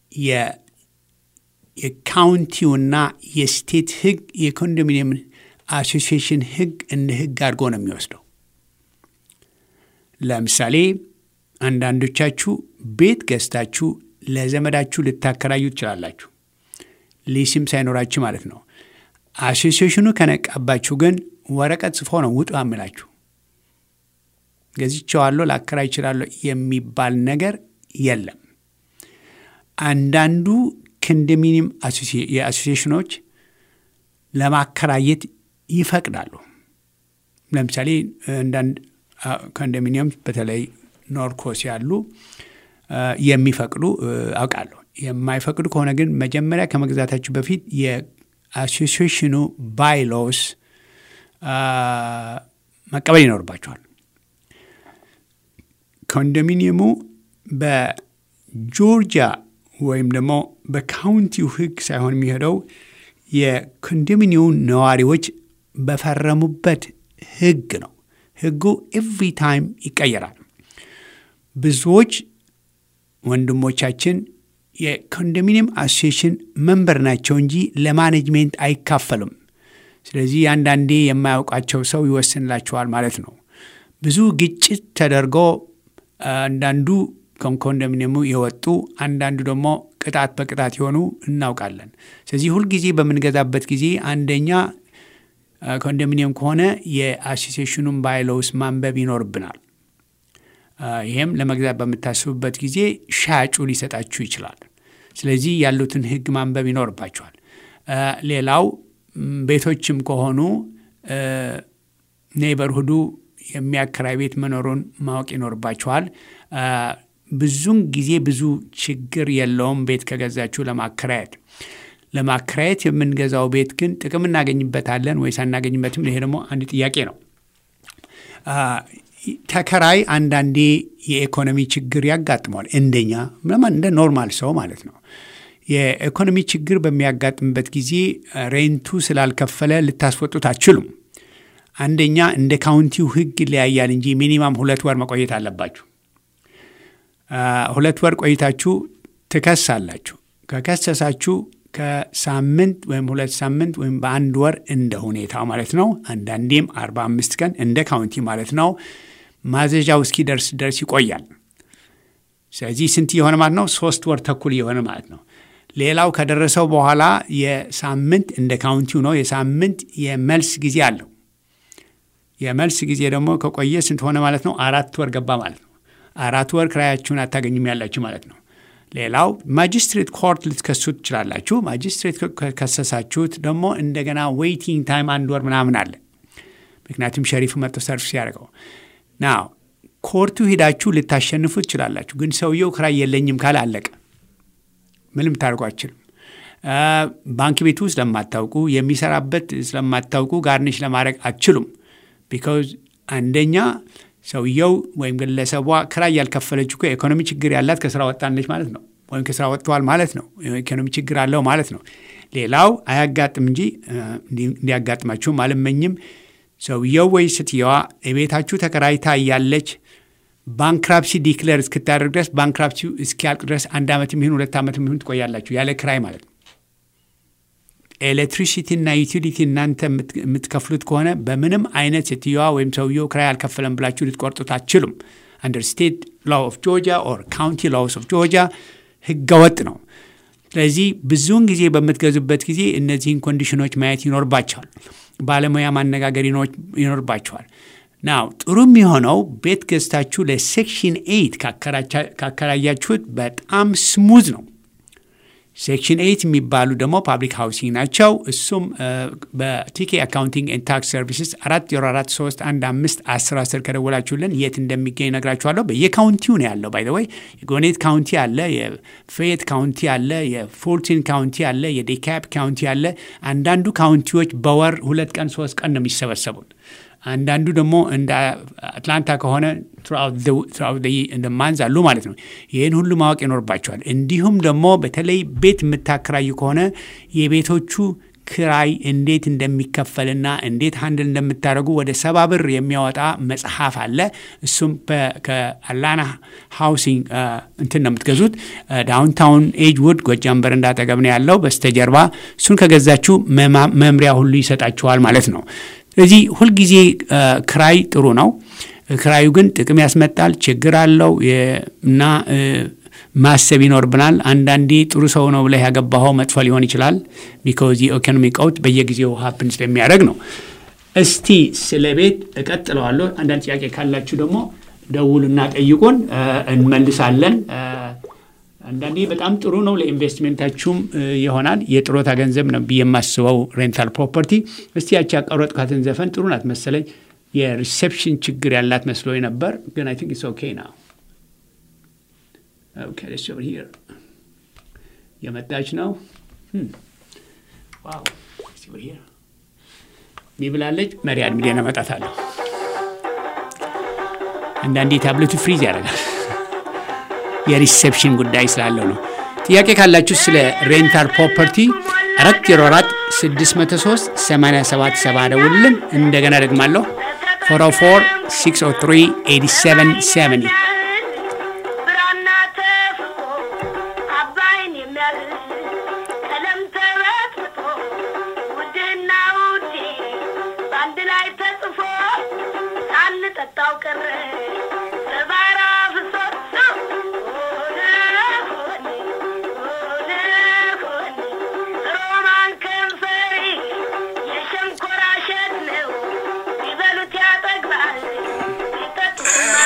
የካውንቲውና የስቴት ህግ የኮንዶሚኒየም አሶሲዬሽን ህግ እንደ ህግ አድርጎ ነው የሚወስደው። ለምሳሌ አንዳንዶቻችሁ ቤት ገዝታችሁ ለዘመዳችሁ ልታከራዩ ትችላላችሁ፣ ሊስም ሳይኖራችሁ ማለት ነው። አሶሲዬሽኑ ከነቃባችሁ ግን ወረቀት ጽፎ ነው ውጡ አምላችሁ። ገዝቼዋለሁ ላከራይ ይችላለሁ የሚባል ነገር የለም። አንዳንዱ ኮንዶሚኒየም የአሶሲዬሽኖች ለማከራየት ይፈቅዳሉ። ለምሳሌ አንዳንድ ኮንዶሚኒየም በተለይ ኖርኮስ ያሉ የሚፈቅዱ አውቃለሁ። የማይፈቅዱ ከሆነ ግን መጀመሪያ ከመግዛታችሁ በፊት የአሶሲዬሽኑ ባይሎስ መቀበል ይኖርባቸዋል። ኮንዶሚኒየሙ በጆርጂያ ወይም ደግሞ በካውንቲው ህግ ሳይሆን የሚሄደው የኮንዶሚኒየሙ ነዋሪዎች በፈረሙበት ህግ ነው። ህጉ ኤቭሪ ታይም ይቀየራል። ብዙዎች ወንድሞቻችን የኮንዶሚኒየም አሶሲዬሽን መንበር ናቸው እንጂ ለማኔጅሜንት አይካፈሉም። ስለዚህ አንዳንዴ የማያውቃቸው ሰው ይወስንላቸዋል ማለት ነው። ብዙ ግጭት ተደርጎ አንዳንዱ ከኮንዶሚኒየሙ የወጡ አንዳንዱ ደግሞ ቅጣት በቅጣት የሆኑ እናውቃለን። ስለዚህ ሁልጊዜ በምንገዛበት ጊዜ አንደኛ ኮንዶሚኒየም ከሆነ የአሶሲዬሽኑን ባይሎውስ ማንበብ ይኖርብናል። ይህም ለመግዛት በምታስቡበት ጊዜ ሻጩ ሊሰጣችሁ ይችላል። ስለዚህ ያሉትን ህግ ማንበብ ይኖርባቸዋል። ሌላው ቤቶችም ከሆኑ ኔይበርሁዱ የሚያከራይ ቤት መኖሩን ማወቅ ይኖርባቸዋል። ብዙን ጊዜ ብዙ ችግር የለውም ቤት ከገዛችሁ ለማከራየት ለማከራየት የምንገዛው ቤት ግን ጥቅም እናገኝበታለን ወይስ አናገኝበትም? ይሄ ደግሞ አንድ ጥያቄ ነው። ተከራይ አንዳንዴ የኢኮኖሚ ችግር ያጋጥመዋል። እንደኛ እንደ ኖርማል ሰው ማለት ነው። የኢኮኖሚ ችግር በሚያጋጥምበት ጊዜ ሬንቱ ስላልከፈለ ልታስወጡት አትችሉም። አንደኛ እንደ ካውንቲው ህግ ይለያያል እንጂ ሚኒማም ሁለት ወር መቆየት አለባችሁ። ሁለት ወር ቆይታችሁ ትከሳላችሁ። ከከሰሳችሁ ከሳምንት ወይም ሁለት ሳምንት ወይም በአንድ ወር እንደ ሁኔታው ማለት ነው። አንዳንዴም አርባ አምስት ቀን እንደ ካውንቲ ማለት ነው። ማዘዣው እስኪደርስ ድረስ ይቆያል። ስለዚህ ስንት የሆነ ማለት ነው? ሶስት ወር ተኩል የሆነ ማለት ነው። ሌላው ከደረሰው በኋላ የሳምንት እንደ ካውንቲው ነው። የሳምንት የመልስ ጊዜ አለው። የመልስ ጊዜ ደግሞ ከቆየ ስንት ሆነ ማለት ነው? አራት ወር ገባ ማለት ነው። አራት ወር ክራያችሁን አታገኙም ያላችሁ ማለት ነው። ሌላው ማጅስትሬት ኮርት ልትከሱ ትችላላችሁ። ማጅስትሬት ከከሰሳችሁት ደግሞ እንደገና ዌይቲንግ ታይም አንድ ወር ምናምን አለ። ምክንያቱም ሸሪፍ መጥቶ ሰርፍ ሲያደርገው ናው ኮርቱ ሄዳችሁ ልታሸንፉ ትችላላችሁ። ግን ሰውየው ክራይ የለኝም ካለ አለቀ። ምንም ታደርጉ አችልም። ባንክ ቤቱ ስለማታውቁ የሚሰራበት ስለማታውቁ ጋርኒሽ ለማድረግ አትችሉም። ቢካዝ አንደኛ ሰውየው ወይም ግለሰቧ ክራይ ያልከፈለች እኮ የኢኮኖሚ ችግር ያላት ከስራ ወጣለች ማለት ነው፣ ወይም ከስራ ወጥተዋል ማለት ነው። ኢኮኖሚ ችግር አለው ማለት ነው። ሌላው አያጋጥም እንጂ እንዲያጋጥማችሁም አልመኝም። ሰውየው ወይ ስትየዋ የቤታችሁ ተከራይታ እያለች ባንክራፕሲ ዲክለር እስክታደርግ ድረስ ባንክራፕሲ እስኪያልቅ ድረስ አንድ ዓመት የሚሆን ሁለት ዓመት የሚሆን ትቆያላችሁ ያለ ክራይ ማለት ነው። ኤሌክትሪሲቲና ዩቲሊቲ እናንተ የምትከፍሉት ከሆነ በምንም አይነት ሴትዮዋ ወይም ሰውየው ክራይ አልከፈለም ብላችሁ ልትቆርጡት አትችሉም። አንደር ስቴት ላው ኦፍ ጆርጂያ ኦር ካውንቲ ላውስ ኦፍ ጆርጂያ ህገወጥ ነው። ስለዚህ ብዙውን ጊዜ በምትገዙበት ጊዜ እነዚህን ኮንዲሽኖች ማየት ይኖርባቸዋል። ባለሙያ ማነጋገር ይኖርባቸዋል። ናው ጥሩ የሚሆነው ቤት ገዝታችሁ ለሴክሽን ኤይት ካከራያችሁት በጣም ስሙዝ ነው። ሴክሽን ኤይት የሚባሉ ደግሞ ፓብሊክ ሃውሲንግ ናቸው። እሱም በቲኬ አካውንቲንግ ኤንድ ታክስ ሰርቪስስ አራት ዜሮ አራት ሶስት አንድ አምስት አስር አስር ከደወላችሁልን የት እንደሚገኝ ነግራችኋለሁ። በየካውንቲው ነው ያለው። ባይ ዘ ወይ የጎኔት ካውንቲ አለ፣ የፌየት ካውንቲ አለ፣ የፎርቲን ካውንቲ አለ፣ የዴካፕ ካውንቲ አለ። አንዳንዱ ካውንቲዎች በወር ሁለት ቀን ሶስት ቀን ነው የሚሰበሰቡት። አንዳንዱ ደግሞ እንደ አትላንታ ከሆነ እንደ ማንዝ አሉ ማለት ነው። ይህን ሁሉ ማወቅ ይኖርባቸዋል። እንዲሁም ደግሞ በተለይ ቤት የምታከራዩ ከሆነ የቤቶቹ ክራይ እንዴት እንደሚከፈልና እንዴት ሀንድል እንደምታደርጉ ወደ ሰባ ብር የሚያወጣ መጽሐፍ አለ። እሱም ከአላና ሃውሲንግ እንትን ነው የምትገዙት። ዳውንታውን ኤጅ ውድ ጎጃም በር እንዳጠገብ ነው ያለው በስተጀርባ። እሱን ከገዛችሁ መምሪያ ሁሉ ይሰጣችኋል ማለት ነው። ስለዚህ ሁልጊዜ ክራይ ጥሩ ነው። ክራዩ ግን ጥቅም ያስመጣል፣ ችግር አለው እና ማሰብ ይኖርብናል። አንዳንዴ ጥሩ ሰው ነው ብለህ ያገባኸው መጥፎ ሊሆን ይችላል። ቢኮዝ የኢኮኖሚ ቀውጥ በየጊዜው ሀፕን ስለሚያደርግ ነው። እስቲ ስለ ቤት እቀጥለዋለሁ። አንዳንድ ጥያቄ ካላችሁ ደግሞ ደውሉና ጠይቁን፣ እንመልሳለን። አንዳንዴ በጣም ጥሩ ነው፣ ለኢንቨስትሜንታችሁም ይሆናል። የጥሮታ ገንዘብ ነው ብዬ የማስበው ሬንታል ፕሮፐርቲ። እስቲ ያቺ ያቀረጥኳትን ዘፈን ጥሩ ናት መሰለኝ። የሪሴፕሽን ችግር ያላት መስሎ ነበር፣ ግን አይ ቲንክ ኢትስ ኦኬ ናው። ኦኬ ሌትስ ኦቨር ሂር የመጣች ነው። ዋው እስቲ ኦቨር ሂር ሚብላለች። መሪ አድሚዴን አመጣታለሁ። አንዳንዴ ታብሌቱ ፍሪዝ ያደርጋል። የሪሴፕሽን ጉዳይ ስላለው ነው። ጥያቄ ካላችሁ ስለ ሬንታል ፕሮፐርቲ አራት ዜሮ አራት ስድስት መቶ ሶስት ሰማንያ ሰባት ሰባ ደውልልን። እንደገና ደግማለሁ ፎር ፎር ሲክስ ኦ ትሪ ኤቲ ሰቨን ሰቨኒ ብራና ተፍቆ አባይን የሚያህል ቀለም ተበጥብጦ ውድና ውዴ በአንድ ላይ ተጽፎ ሳንጠጣው ቀረ በባራ ፍሶት ሆነ ሆነ ሆነ ሆነ ሮማን ከንፈሪ የሸንኮራ እሸት ነው ቢበሉት ያጠግባል ቢጠጡት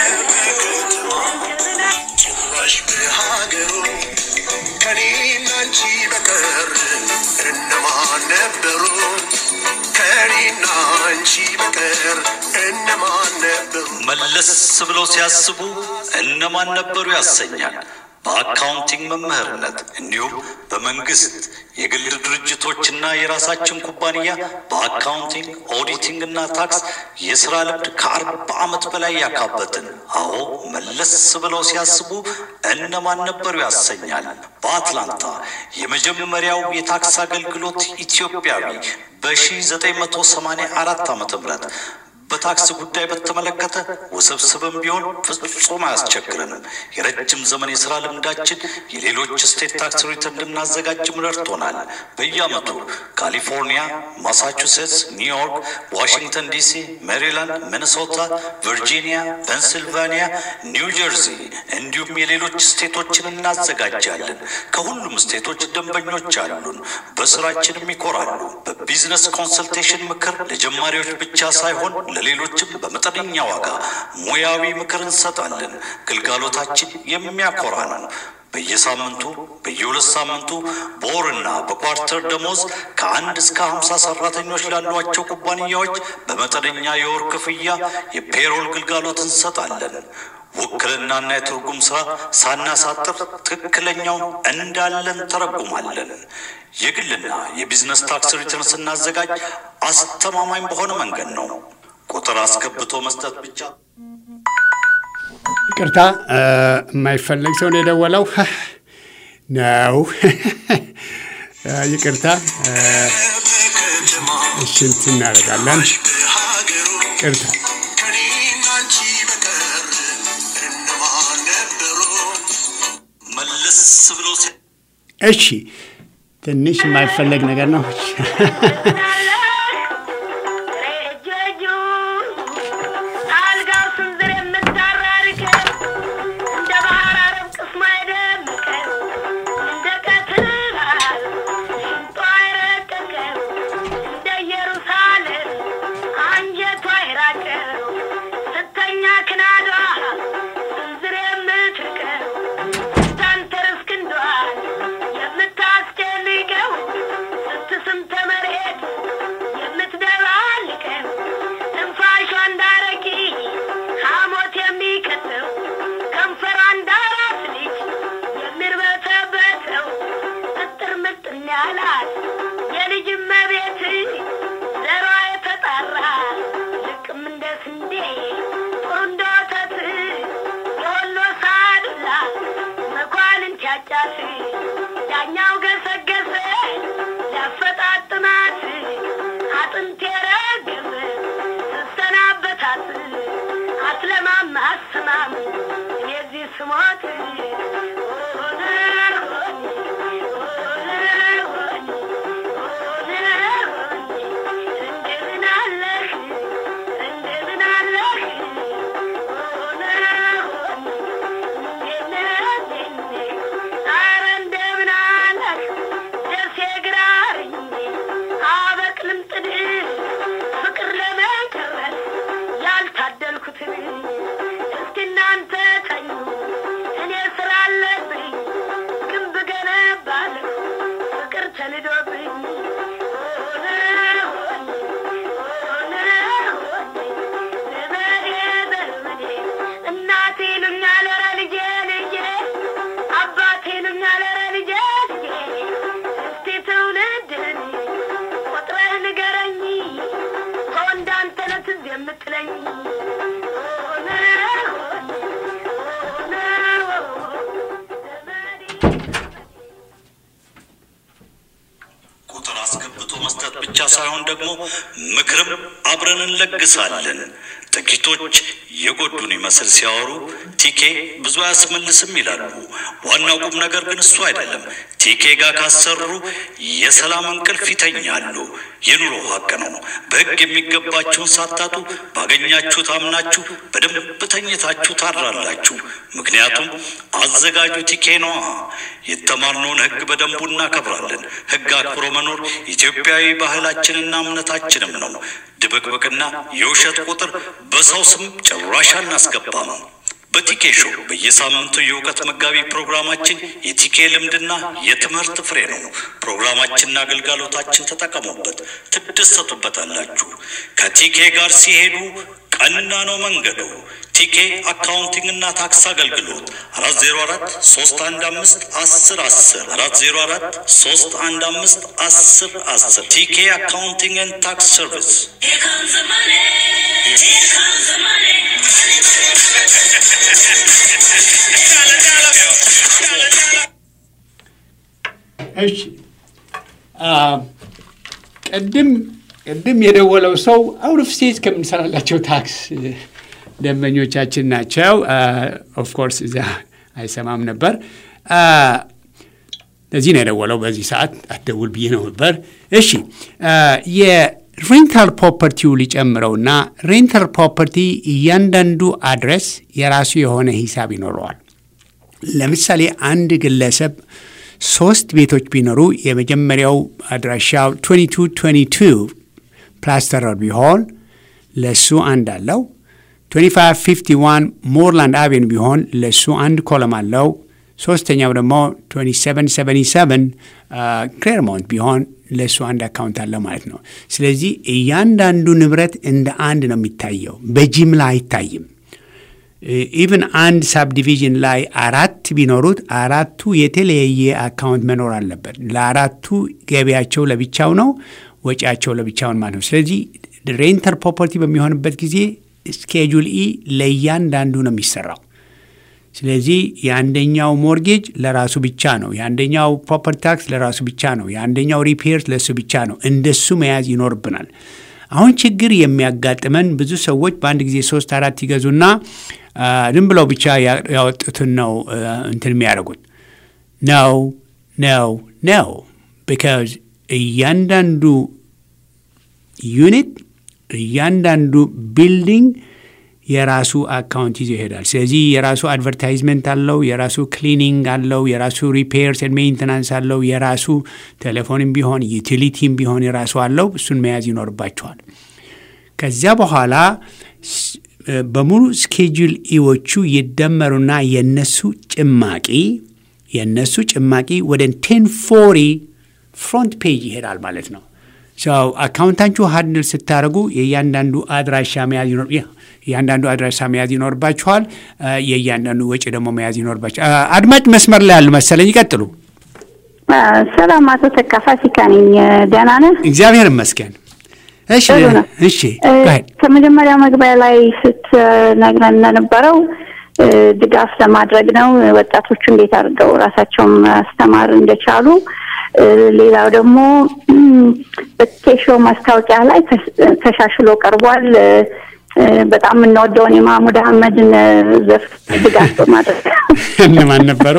ጭራሽ በሀገሩ ከኔና አንቺ በቀር እነማን ነበሩ? ከኔና አንቺ በቀር እነማን ነበሩ? መለስ ብለው ሲያስቡ እነማን ነበሩ ያሰኛል። በአካውንቲንግ መምህርነት እንዲሁም በመንግስት የግል ድርጅቶችና የራሳችን ኩባንያ በአካውንቲንግ ኦዲቲንግ እና ታክስ የስራ ልምድ ከአርባ ዓመት በላይ ያካበትን። አዎ መለስ ብለው ሲያስቡ እነማን ነበሩ ያሰኛል። በአትላንታ የመጀመሪያው የታክስ አገልግሎት ኢትዮጵያዊ በ1984 ዓ ም በታክስ ጉዳይ በተመለከተ ውስብስብም ቢሆን ፍጹም አያስቸግረንም። የረጅም ዘመን የሥራ ልምዳችን የሌሎች ስቴት ታክስ ሪተርን እንድናዘጋጅም ረድቶናል። በየዓመቱ ካሊፎርኒያ፣ ማሳቹሴትስ፣ ኒውዮርክ፣ ዋሽንግተን ዲሲ፣ ሜሪላንድ፣ ሚኒሶታ፣ ቨርጂኒያ፣ ፔንሲልቫኒያ፣ ኒው ጀርዚ እንዲሁም የሌሎች ስቴቶችን እናዘጋጃለን። ከሁሉም ስቴቶች ደንበኞች አሉን። በስራችንም ይኮራሉ። በቢዝነስ ኮንሰልቴሽን ምክር ለጀማሪዎች ብቻ ሳይሆን ለሌሎችም በመጠነኛ ዋጋ ሙያዊ ምክር እንሰጣለን። ግልጋሎታችን የሚያኮራ ነው። በየሳምንቱ በየሁለት ሳምንቱ በወርና በኳርተር ደሞዝ ከአንድ እስከ ሀምሳ ሰራተኞች ላሏቸው ኩባንያዎች በመጠነኛ የወር ክፍያ የፔሮል ግልጋሎት እንሰጣለን። ውክልናና የትርጉም ስራ ሳናሳጥር ትክክለኛውን እንዳለን ተረጉማለን። የግልና የቢዝነስ ታክስ ሪተርን ስናዘጋጅ አስተማማኝ በሆነ መንገድ ነው። ቁጥር አስገብቶ መስጠት ብቻ ይቅርታ የማይፈለግ ሰው ነው የደወለው ነው። ይቅርታ እሺ እንትን እናደርጋለን። በሀገሩ ይቅርታ ከኔና አንቺ በቀር እነማን ነበሩ? መለስ ብሎ ሲ- እሺ ትንሽ የማይፈለግ ነገር ነው። አልጋው ስንዝር የምታራርቀው እንደ ባህር አረብ ቅስሟ የደመቀው እንደ ቀትር በዓል ሽንጧ የረቀቀው እንደ ኢየሩሳሌም አንጀቷ የራቀው ስተኛ ክናዷ ስንዝር የምትርቀው ስታንተርስ ክንዷን የምታስጨንቀው ስትስም ተመሬት የምትደባልቀው ትንፋሿ እንዳረቂ ሐሞት የሚከተው ከንፈሯ እንዳራስ ልጅ የሚርበተበተው እጥር ምጥን ያላት የልጅ እመቤት ዘሯ የተጣራ ልቅም እንደ ስንዴ ጥሩ እንደ ወተት የወሎ ሳዱላ መኳንንት ያጫት ዳኛው ገሰገሰ ሊያፈጣጥማት አጥንት የረገበ ስሰናበታት አትለማም አስማም የዚህ ስሞት እንደምን አለህ እንደምን አለህ ኧረ እንደምን አለህ ደሴ ግራርኝ አበቅልም ጥድ ፍቅር ለመጨረስ ያልታደልኩትን እስኪ እናንተ ተኙ እኔ ስራ አለብኝ ግንብ ገነባለሁ ፍቅር ተንዶብኝ እናቴ ይሉኛል ኧረ ልጄ ልጄ አባቴ ይሉኛል ኧረ ልጄ ልጄ እስቲ ትውልድህን ቆጥረህ ንገረኝ ከወንድ አንተ ነህ ትዝ የምትለኝ ቁጥር አስገብቶ መስጠት ብቻ ሳይሆን ደግሞ ምክርም አብረን እንለግሳለን። ጥቂቶች የጎዱን ይመስል ሲያወሩ ቲኬ ብዙ አያስመልስም ይላሉ። ዋናው ቁም ነገር ግን እሱ አይደለም። ቲኬ ጋር ካሰሩ የሰላም እንቅልፍ ይተኛሉ። የኑሮ ሀቅ ነው። በሕግ የሚገባችሁን ሳታጡ ባገኛችሁት አምናችሁ በደንብ ተኝታችሁ ታድራላችሁ። ምክንያቱም አዘጋጁ ቲኬ ነዋ። የተማርነውን ሕግ በደንቡ እናከብራለን። ሕግ አክብሮ መኖር ኢትዮጵያዊ ባህላችንና እምነታችንም ነው። ድብቅብቅና የውሸት ቁጥር በሰው ስም ጭራሽ አናስገባም። በቲኬ ሾው በየሳምንቱ የእውቀት መጋቢ ፕሮግራማችን የቲኬ ልምድና የትምህርት ፍሬ ነው። ፕሮግራማችንና አገልጋሎታችን ተጠቀሙበት፣ ትደሰቱበታላችሁ። ከቲኬ ጋር ሲሄዱ ቀና ነው መንገዱ። ቲኬ አካውንቲንግ እና ታክስ አገልግሎት አራት ዜሮ አራት ሶስት አንድ አምስት አስር አስር አራት ዜሮ አራት ሶስት አንድ አምስት አስር አስር ቲኬ አካውንቲንግ ኤንድ ታክስ ሰርቪስ Here comes the money. Here comes the money. እሺ አ፣ ቅድም ቅድም የደወለው ሰው አውት ኦፍ ስቴት ከምንሰራላቸው ታክስ ደንበኞቻችን ናቸው። ኦፍኮርስ እዚያ አይሰማም ነበር። አ፣ ለዚህ ነው የደወለው። በዚህ ሰዓት አትደውል ብዬ ነው ነበር። እሺ አ፣ የሬንታል ፕሮፐርቲው ሊጨምረውና ሬንታል ፕሮፐርቲ እያንዳንዱ አድረስ የራሱ የሆነ ሂሳብ ይኖረዋል። ለምሳሌ አንድ ግለሰብ ሶስት ቤቶች ቢኖሩ የመጀመሪያው አድራሻው 2222 ፕላስተር ሮድ ቢሆን ለሱ አንድ አለው። 2551 ሞርላንድ አቬን ቢሆን ለሱ አንድ ኮለም አለው። ሶስተኛው ደግሞ 2777 ክሌርሞንት ቢሆን ለእሱ አንድ አካውንት አለ ማለት ነው። ስለዚህ እያንዳንዱ ንብረት እንደ አንድ ነው የሚታየው፣ በጅምላ አይታይም። ኢቭን አንድ ሳብዲቪዥን ላይ አራት ቢኖሩት አራቱ የተለያየ አካውንት መኖር አለበት። ለአራቱ ገቢያቸው ለብቻው ነው፣ ወጪያቸው ለብቻውን ማለት ነው። ስለዚህ ሬንተር ፕሮፐርቲ በሚሆንበት ጊዜ ስኬጁል ኢ ለእያንዳንዱ ነው የሚሰራው። ስለዚህ የአንደኛው ሞርጌጅ ለራሱ ብቻ ነው፣ የአንደኛው ፕሮፐርቲ ታክስ ለራሱ ብቻ ነው፣ የአንደኛው ሪፔርስ ለእሱ ብቻ ነው። እንደሱ መያዝ ይኖርብናል። አሁን ችግር የሚያጋጥመን ብዙ ሰዎች በአንድ ጊዜ ሶስት አራት ይገዙና ዝም ብለው ብቻ ያወጡትን ነው እንትን የሚያደርጉት ነው ነው ነው ቢካዝ እያንዳንዱ ዩኒት እያንዳንዱ ቢልዲንግ የራሱ አካውንት ይዞ ይሄዳል። ስለዚህ የራሱ አድቨርታይዝመንት አለው፣ የራሱ ክሊኒንግ አለው፣ የራሱ ሪፔርስ ሜንቴናንስ አለው፣ የራሱ ቴሌፎንም ቢሆን ዩቲሊቲም ቢሆን የራሱ አለው። እሱን መያዝ ይኖርባቸዋል። ከዚያ በኋላ በሙሉ ስኬጁል ኢዎቹ ይደመሩና የነሱ ጭማቂ የነሱ ጭማቂ ወደ ቴን ፎሪ ፍሮንት ፔጅ ይሄዳል ማለት ነው። አካውንታችሁ ሀንድል ስታደርጉ የእያንዳንዱ አድራሻ መያዝ ይኖር የእያንዳንዱ አድራሻ መያዝ ይኖርባችኋል። የእያንዳንዱ ወጪ ደግሞ መያዝ ይኖርባችኋል። አድማጭ መስመር ላይ ያሉ መሰለኝ፣ ይቀጥሉ። ሰላም፣ አቶ ተካ ፋሲካ ነኝ። ደህና ነህ? እግዚአብሔር ይመስገን። እሺ እሺ። ከመጀመሪያ መግቢያ ላይ ስትነግረን እንደነበረው ድጋፍ ለማድረግ ነው ወጣቶቹ እንዴት አድርገው ራሳቸውን ማስተማር እንደቻሉ ሌላው ደግሞ በኬሾ ማስታወቂያ ላይ ተሻሽሎ ቀርቧል። በጣም የምንወደውን የማህሙድ አህመድን ዘፍ ድጋፍ በማድረግ እነማን ነበሩ?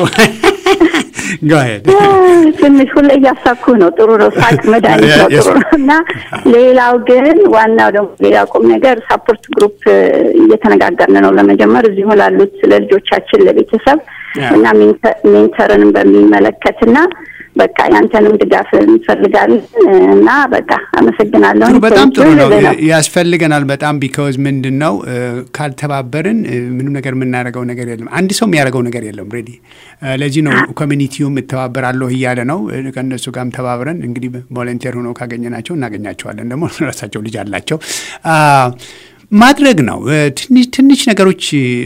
ትንሽ ሁሌ እያሳኩ ነው። ጥሩ ነው። ሳቅ መድኃኒት ነው። ጥሩ ነው እና ሌላው ግን ዋናው ደግሞ ሌላ ቁም ነገር ሳፖርት ግሩፕ እየተነጋገርን ነው ለመጀመር እዚሁ ላሉት ለልጆቻችን ለቤተሰብ እና ሜንተርንም በሚመለከትና በቃ ያንተንም ድጋፍ እንፈልጋለን እና በቃ አመሰግናለሁ። በጣም ጥሩ ነው፣ ያስፈልገናል በጣም ቢካውዝ ምንድን ነው ካልተባበርን ምንም ነገር የምናደርገው ነገር የለም። አንድ ሰው የሚያደርገው ነገር የለም። ሬዲ ለዚህ ነው ኮሚኒቲውም እተባበራለሁ እያለ ነው። ከእነሱ ጋርም ተባብረን እንግዲህ ቮለንቴር ሆነው ካገኘናቸው እናገኛቸዋለን። ደግሞ ራሳቸው ልጅ አላቸው ማድረግ ነው። ትንሽ ነገሮች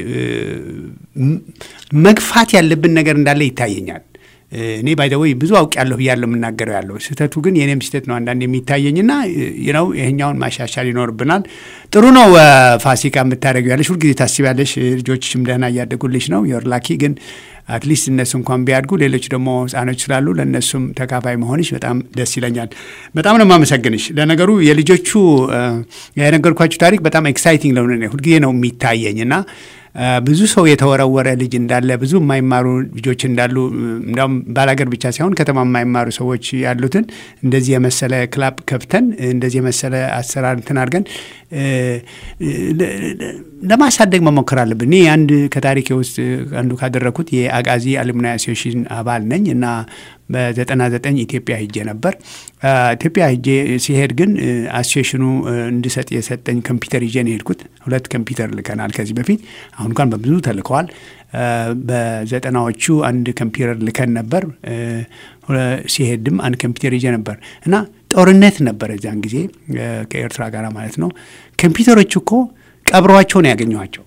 መግፋት ያለብን ነገር እንዳለ ይታየኛል። እኔ ባይደወይ ብዙ አውቅ ያለሁ ብያለሁ የምናገረው ያለው ስህተቱ ግን የኔም ስህተት ነው አንዳንድ የሚታየኝና ነው ይሄኛውን ማሻሻል ይኖርብናል። ጥሩ ነው ፋሲካ የምታደረገው ያለሽ ሁልጊዜ ታስቢያለሽ። ልጆችሽም ደህና እያደጉልሽ ነው ዮር ላኪ ግን አትሊስት እነሱ እንኳን ቢያድጉ ሌሎች ደግሞ ህጻኖች ስላሉ ለእነሱም ተካፋይ መሆንሽ በጣም ደስ ይለኛል። በጣም ነው የማመሰግንሽ። ለነገሩ የልጆቹ የነገርኳችሁ ታሪክ በጣም ኤክሳይቲንግ ለሆነ ሁልጊዜ ነው የሚታየኝ እና ብዙ ሰው የተወረወረ ልጅ እንዳለ ብዙ የማይማሩ ልጆች እንዳሉ እንዲያውም ባላገር ብቻ ሳይሆን ከተማ የማይማሩ ሰዎች ያሉትን እንደዚህ የመሰለ ክላብ ከፍተን እንደዚህ የመሰለ አሰራር እንትን አድርገን ለማሳደግ መሞከር አለብን። እኔ አንድ ከታሪኬ ውስጥ አንዱ ካደረግኩት የአቃዚ አሉምናይ አሶሲሽን አባል ነኝ እና በዘጠና ዘጠኝ ኢትዮጵያ ሂጄ ነበር። ኢትዮጵያ ሂጄ ሲሄድ ግን አሶሲሽኑ እንድሰጥ የሰጠኝ ኮምፒውተር ይዤ ነው የሄድኩት። ሁለት ኮምፒውተር ልከናል ከዚህ በፊት አሁን እንኳን በብዙ ተልከዋል። በዘጠናዎቹ አንድ ኮምፒውተር ልከን ነበር። ሲሄድም አንድ ኮምፒውተር ይዤ ነበር እና ጦርነት ነበር እዚያን ጊዜ ከኤርትራ ጋር ማለት ነው። ኮምፒውተሮች እኮ ቀብረዋቸው ነው ያገኘኋቸው።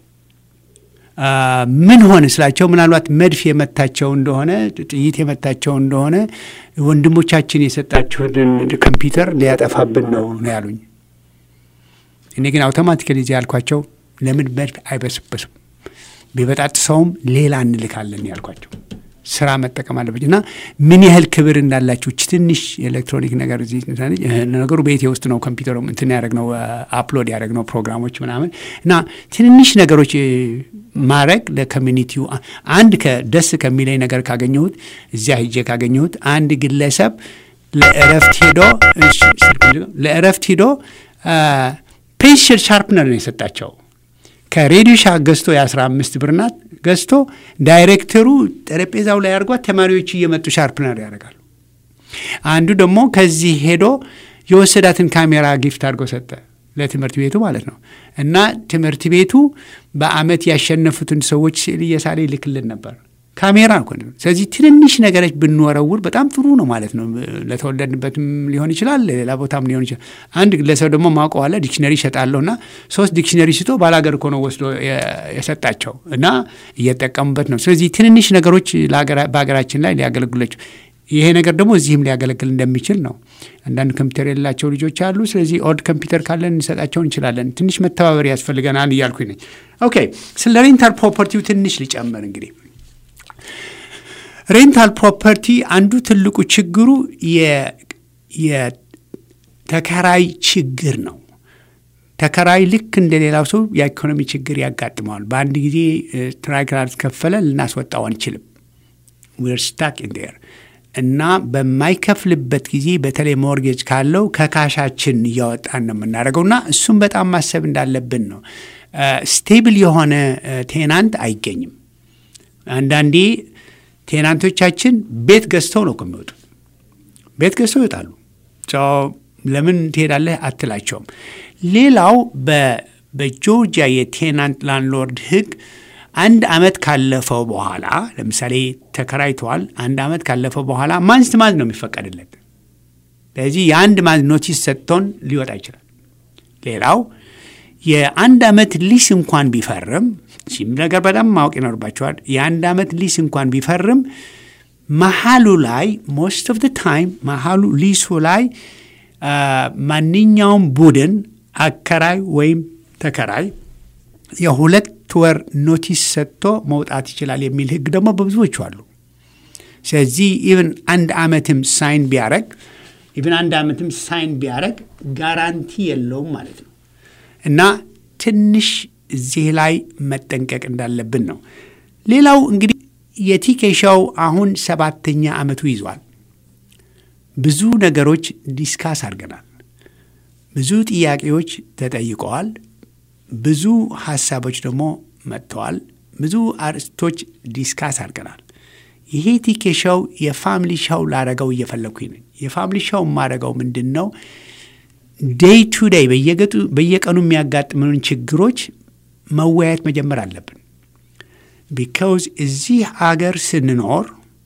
ምን ሆነ ስላቸው ምናልባት መድፍ የመታቸው እንደሆነ ጥይት የመታቸው እንደሆነ ወንድሞቻችን የሰጣችሁን ኮምፒውተር ሊያጠፋብን ነው ነው ያሉኝ። እኔ ግን አውቶማቲካሊ እዚህ ያልኳቸው ለምን መድፍ አይበስበስም ቢበጣጥሰውም ሌላ እንልካለን ያልኳቸው ስራ መጠቀም አለበት እና ምን ያህል ክብር እንዳላችሁ ትንሽ ኤሌክትሮኒክ ነገር ነገሩ ቤቴ ውስጥ ነው ኮምፒውተሩ እንትን ያደረግነው አፕሎድ ያደረግነው ፕሮግራሞች ምናምን እና ትንንሽ ነገሮች ማድረግ ለኮሚኒቲው አንድ ደስ ከሚለኝ ነገር ካገኘሁት እዚያ ሂጄ ካገኘሁት አንድ ግለሰብ ለእረፍት ሄዶ ለእረፍት ሄዶ ፔንሽል ሻርፕነር ነው የሰጣቸው ከሬዲዮ ሻክ ገዝቶ የአስራ አምስት ብር ናት ገዝቶ ዳይሬክተሩ ጠረጴዛው ላይ አድርጓት ተማሪዎች እየመጡ ሻርፕነር ያደርጋሉ። አንዱ ደግሞ ከዚህ ሄዶ የወሰዳትን ካሜራ ጊፍት አድርጎ ሰጠ ለትምህርት ቤቱ ማለት ነው። እና ትምህርት ቤቱ በአመት ያሸነፉትን ሰዎች ስዕል እየሳለ ይልክልን ነበር። ካሜራ እኮ ነው። ስለዚህ ትንንሽ ነገሮች ብንወረውር በጣም ጥሩ ነው ማለት ነው። ለተወለድንበትም ሊሆን ይችላል፣ ሌላ ቦታም ሊሆን ይችላል። አንድ ግለሰብ ደግሞ ማውቀዋለ ዲክሽነሪ ይሰጣለሁና ሶስት ዲክሽነሪ ስቶ ባላገር እኮ ነው ወስዶ የሰጣቸው እና እየጠቀሙበት ነው። ስለዚህ ትንንሽ ነገሮች በሀገራችን ላይ ሊያገለግላቸው ይሄ ነገር ደግሞ እዚህም ሊያገለግል እንደሚችል ነው። አንዳንድ ኮምፒውተር የሌላቸው ልጆች አሉ። ስለዚህ ኦልድ ኮምፒውተር ካለን እንሰጣቸው እንችላለን። ትንሽ መተባበር ያስፈልገናል እያልኩኝ ነኝ። ኦኬ ስለ ሬንታል ፕሮፐርቲው ትንሽ ሊጨምር እንግዲህ ሬንታል ፕሮፐርቲ አንዱ ትልቁ ችግሩ የተከራይ ችግር ነው። ተከራይ ልክ እንደ ሌላው ሰው የኢኮኖሚ ችግር ያጋጥመዋል። በአንድ ጊዜ ትራይ ካልከፈለ ልናስወጣው አንችልም። ዊር ስታክ ኢን ዴር እና በማይከፍልበት ጊዜ በተለይ ሞርጌጅ ካለው ከካሻችን እያወጣን ነው የምናደርገው እና እሱም በጣም ማሰብ እንዳለብን ነው። ስቴብል የሆነ ቴናንት አይገኝም። አንዳንዴ ቴናንቶቻችን ቤት ገዝተው ነው የሚወጡት። ቤት ገዝተው ይወጣሉ። ለምን ትሄዳለህ አትላቸውም። ሌላው በጆርጂያ የቴናንት ላንድሎርድ ሕግ አንድ አመት ካለፈው በኋላ ለምሳሌ ተከራይተዋል። አንድ አመት ካለፈው በኋላ ማንስት ማንዝ ነው የሚፈቀድለት። ስለዚህ የአንድ ማንዝ ኖቲስ ሰጥቶን ሊወጣ ይችላል። ሌላው የአንድ አመት ሊስ እንኳን ቢፈርም ሲም ነገር በጣም ማወቅ ይኖርባቸዋል። የአንድ አመት ሊስ እንኳን ቢፈርም መሀሉ ላይ ሞስት ኦፍ ታይም መሀሉ ሊሱ ላይ ማንኛውም ቡድን አከራይ ወይም ተከራይ የሁለት ወር ኖቲስ ሰጥቶ መውጣት ይችላል የሚል ህግ ደግሞ በብዙዎቹ አሉ። ስለዚህ ኢቨን አንድ አመትም ሳይን ቢያረግ ኢቨን አንድ አመትም ሳይን ቢያረግ ጋራንቲ የለውም ማለት ነው እና ትንሽ እዚህ ላይ መጠንቀቅ እንዳለብን ነው። ሌላው እንግዲህ የቲኬሻው አሁን ሰባተኛ ዓመቱ ይዟል። ብዙ ነገሮች ዲስካስ አድርገናል። ብዙ ጥያቄዎች ተጠይቀዋል። ብዙ ሀሳቦች ደግሞ መጥተዋል። ብዙ አርዕስቶች ዲስካስ አድርገናል። ይሄ ቲኬሻው የፋሚሊ ሻው ላረገው እየፈለግኩኝ ነኝ። የፋሚሊ ሻው የማረገው ምንድን ነው? ዴይ ቱ ዴይ በየቀኑ የሚያጋጥሙን ችግሮች መወያየት መጀመር አለብን። ቢካውዝ እዚህ አገር ስንኖር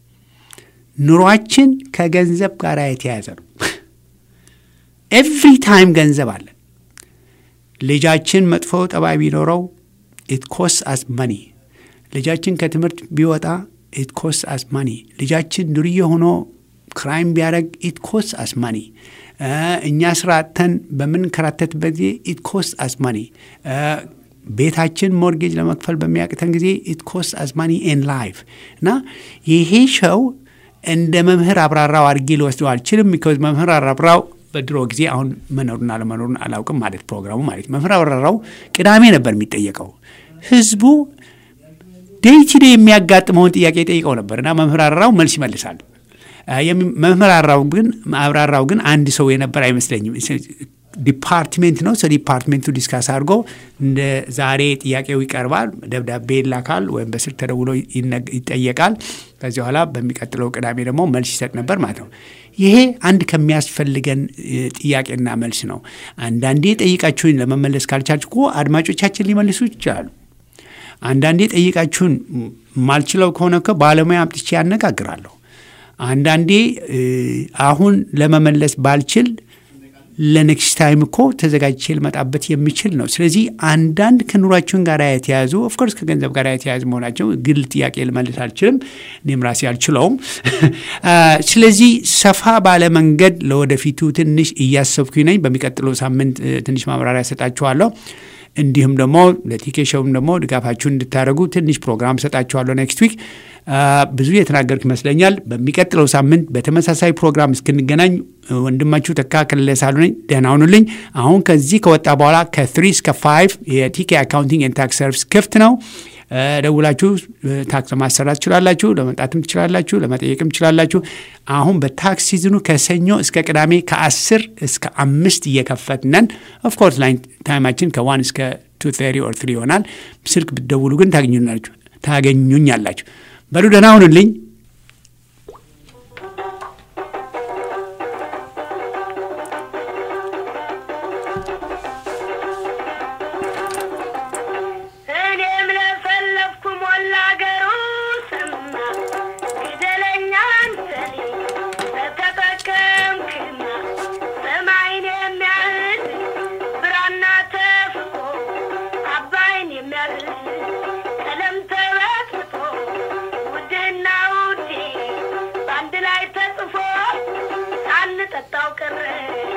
ኑሯችን ከገንዘብ ጋር የተያያዘ ነው። ኤቭሪ ታይም ገንዘብ አለን። ልጃችን መጥፎ ጠባይ ቢኖረው ኢት ኮስ አስ መኒ። ልጃችን ከትምህርት ቢወጣ ኢት ኮስ አስ መኒ። ልጃችን ዱርዬ ሆኖ ክራይም ቢያደረግ ኢት ኮስ አስ መኒ። እኛ ስራ አጥተን በምንከራተትበት ጊዜ ኢት ኮስ አስ መኒ። ቤታችን ሞርጌጅ ለመክፈል በሚያቅተን ጊዜ ኢት ኮስ አስ ማኒ ኤን ላይፍ እና ይሄ ሸው እንደ መምህር አብራራው አድርጌ ልወስደው አልችልም። ቢኮዝ መምህር አብራራው በድሮ ጊዜ አሁን መኖሩን አለመኖሩን አላውቅም ማለት ፕሮግራሙ ማለት መምህር አብራራው ቅዳሜ ነበር የሚጠየቀው። ህዝቡ ዴይ ቱ ዴይ የሚያጋጥመውን ጥያቄ ጠይቀው ነበር እና መምህር አብራራው መልስ ይመልሳል። መምህር አብራራው ግን አብራራው ግን አንድ ሰው የነበር አይመስለኝም። ዲፓርትሜንት ነው። ስለ ዲፓርትሜንቱ ዲስካስ አድርጎ እንደ ዛሬ ጥያቄው ይቀርባል፣ ደብዳቤ ይላካል፣ ወይም በስልክ ተደውሎ ይጠየቃል። ከዚህ በኋላ በሚቀጥለው ቅዳሜ ደግሞ መልስ ይሰጥ ነበር ማለት ነው። ይሄ አንድ ከሚያስፈልገን ጥያቄና መልስ ነው። አንዳንዴ ጠይቃችሁን ለመመለስ ካልቻልኩ እኮ አድማጮቻችን ሊመልሱ ይችላሉ። አንዳንዴ ጠይቃችሁን ማልችለው ከሆነ እኮ ባለሙያ አምጥቼ ያነጋግራለሁ። አንዳንዴ አሁን ለመመለስ ባልችል ለኔክስት ታይም እኮ ተዘጋጅቼ ልመጣበት የሚችል ነው። ስለዚህ አንዳንድ ከኑሯችን ጋር የተያዙ ኦፍኮርስ ከገንዘብ ጋር የተያዙ መሆናቸው ግል ጥያቄ ልመልስ አልችልም፣ እኔም ራሴ አልችለውም። ስለዚህ ሰፋ ባለ መንገድ ለወደፊቱ ትንሽ እያሰብኩኝ ነኝ። በሚቀጥለው ሳምንት ትንሽ ማብራሪያ ሰጣችኋለሁ። እንዲሁም ደግሞ ለቲኬሾውም ደግሞ ድጋፋችሁን እንድታደርጉ ትንሽ ፕሮግራም ሰጣችኋለሁ ኔክስት ዊክ። ብዙ የተናገርኩ ይመስለኛል። በሚቀጥለው ሳምንት በተመሳሳይ ፕሮግራም እስክንገናኝ ወንድማችሁ ተካ ከለለ ሳሉ ነኝ። ደህና ሁኑልኝ። አሁን ከዚህ ከወጣ በኋላ ከትሪ እስከ ፋይቭ የቲኬ አካውንቲንግ ኤንድ ታክስ ሰርቪስ ክፍት ነው። ደውላችሁ ታክስ ለማሰራት ትችላላችሁ። ለመምጣትም ትችላላችሁ። ለመጠየቅም ትችላላችሁ። አሁን በታክስ ሲዝኑ ከሰኞ እስከ ቅዳሜ ከአስር እስከ አምስት እየከፈትነን ኦፍኮርስ ላይን ታይማችን ከዋን እስከ ቱ ተሪ ኦር ትሪ ይሆናል። ስልክ ብትደውሉ ግን ታገኙናላችሁ ታገኙኛላችሁ። በሉ ደህና ሁኑልኝ። እኔም ለፈለፍኩ ሞላ አገሩ ስማ ጠጣው ቀረ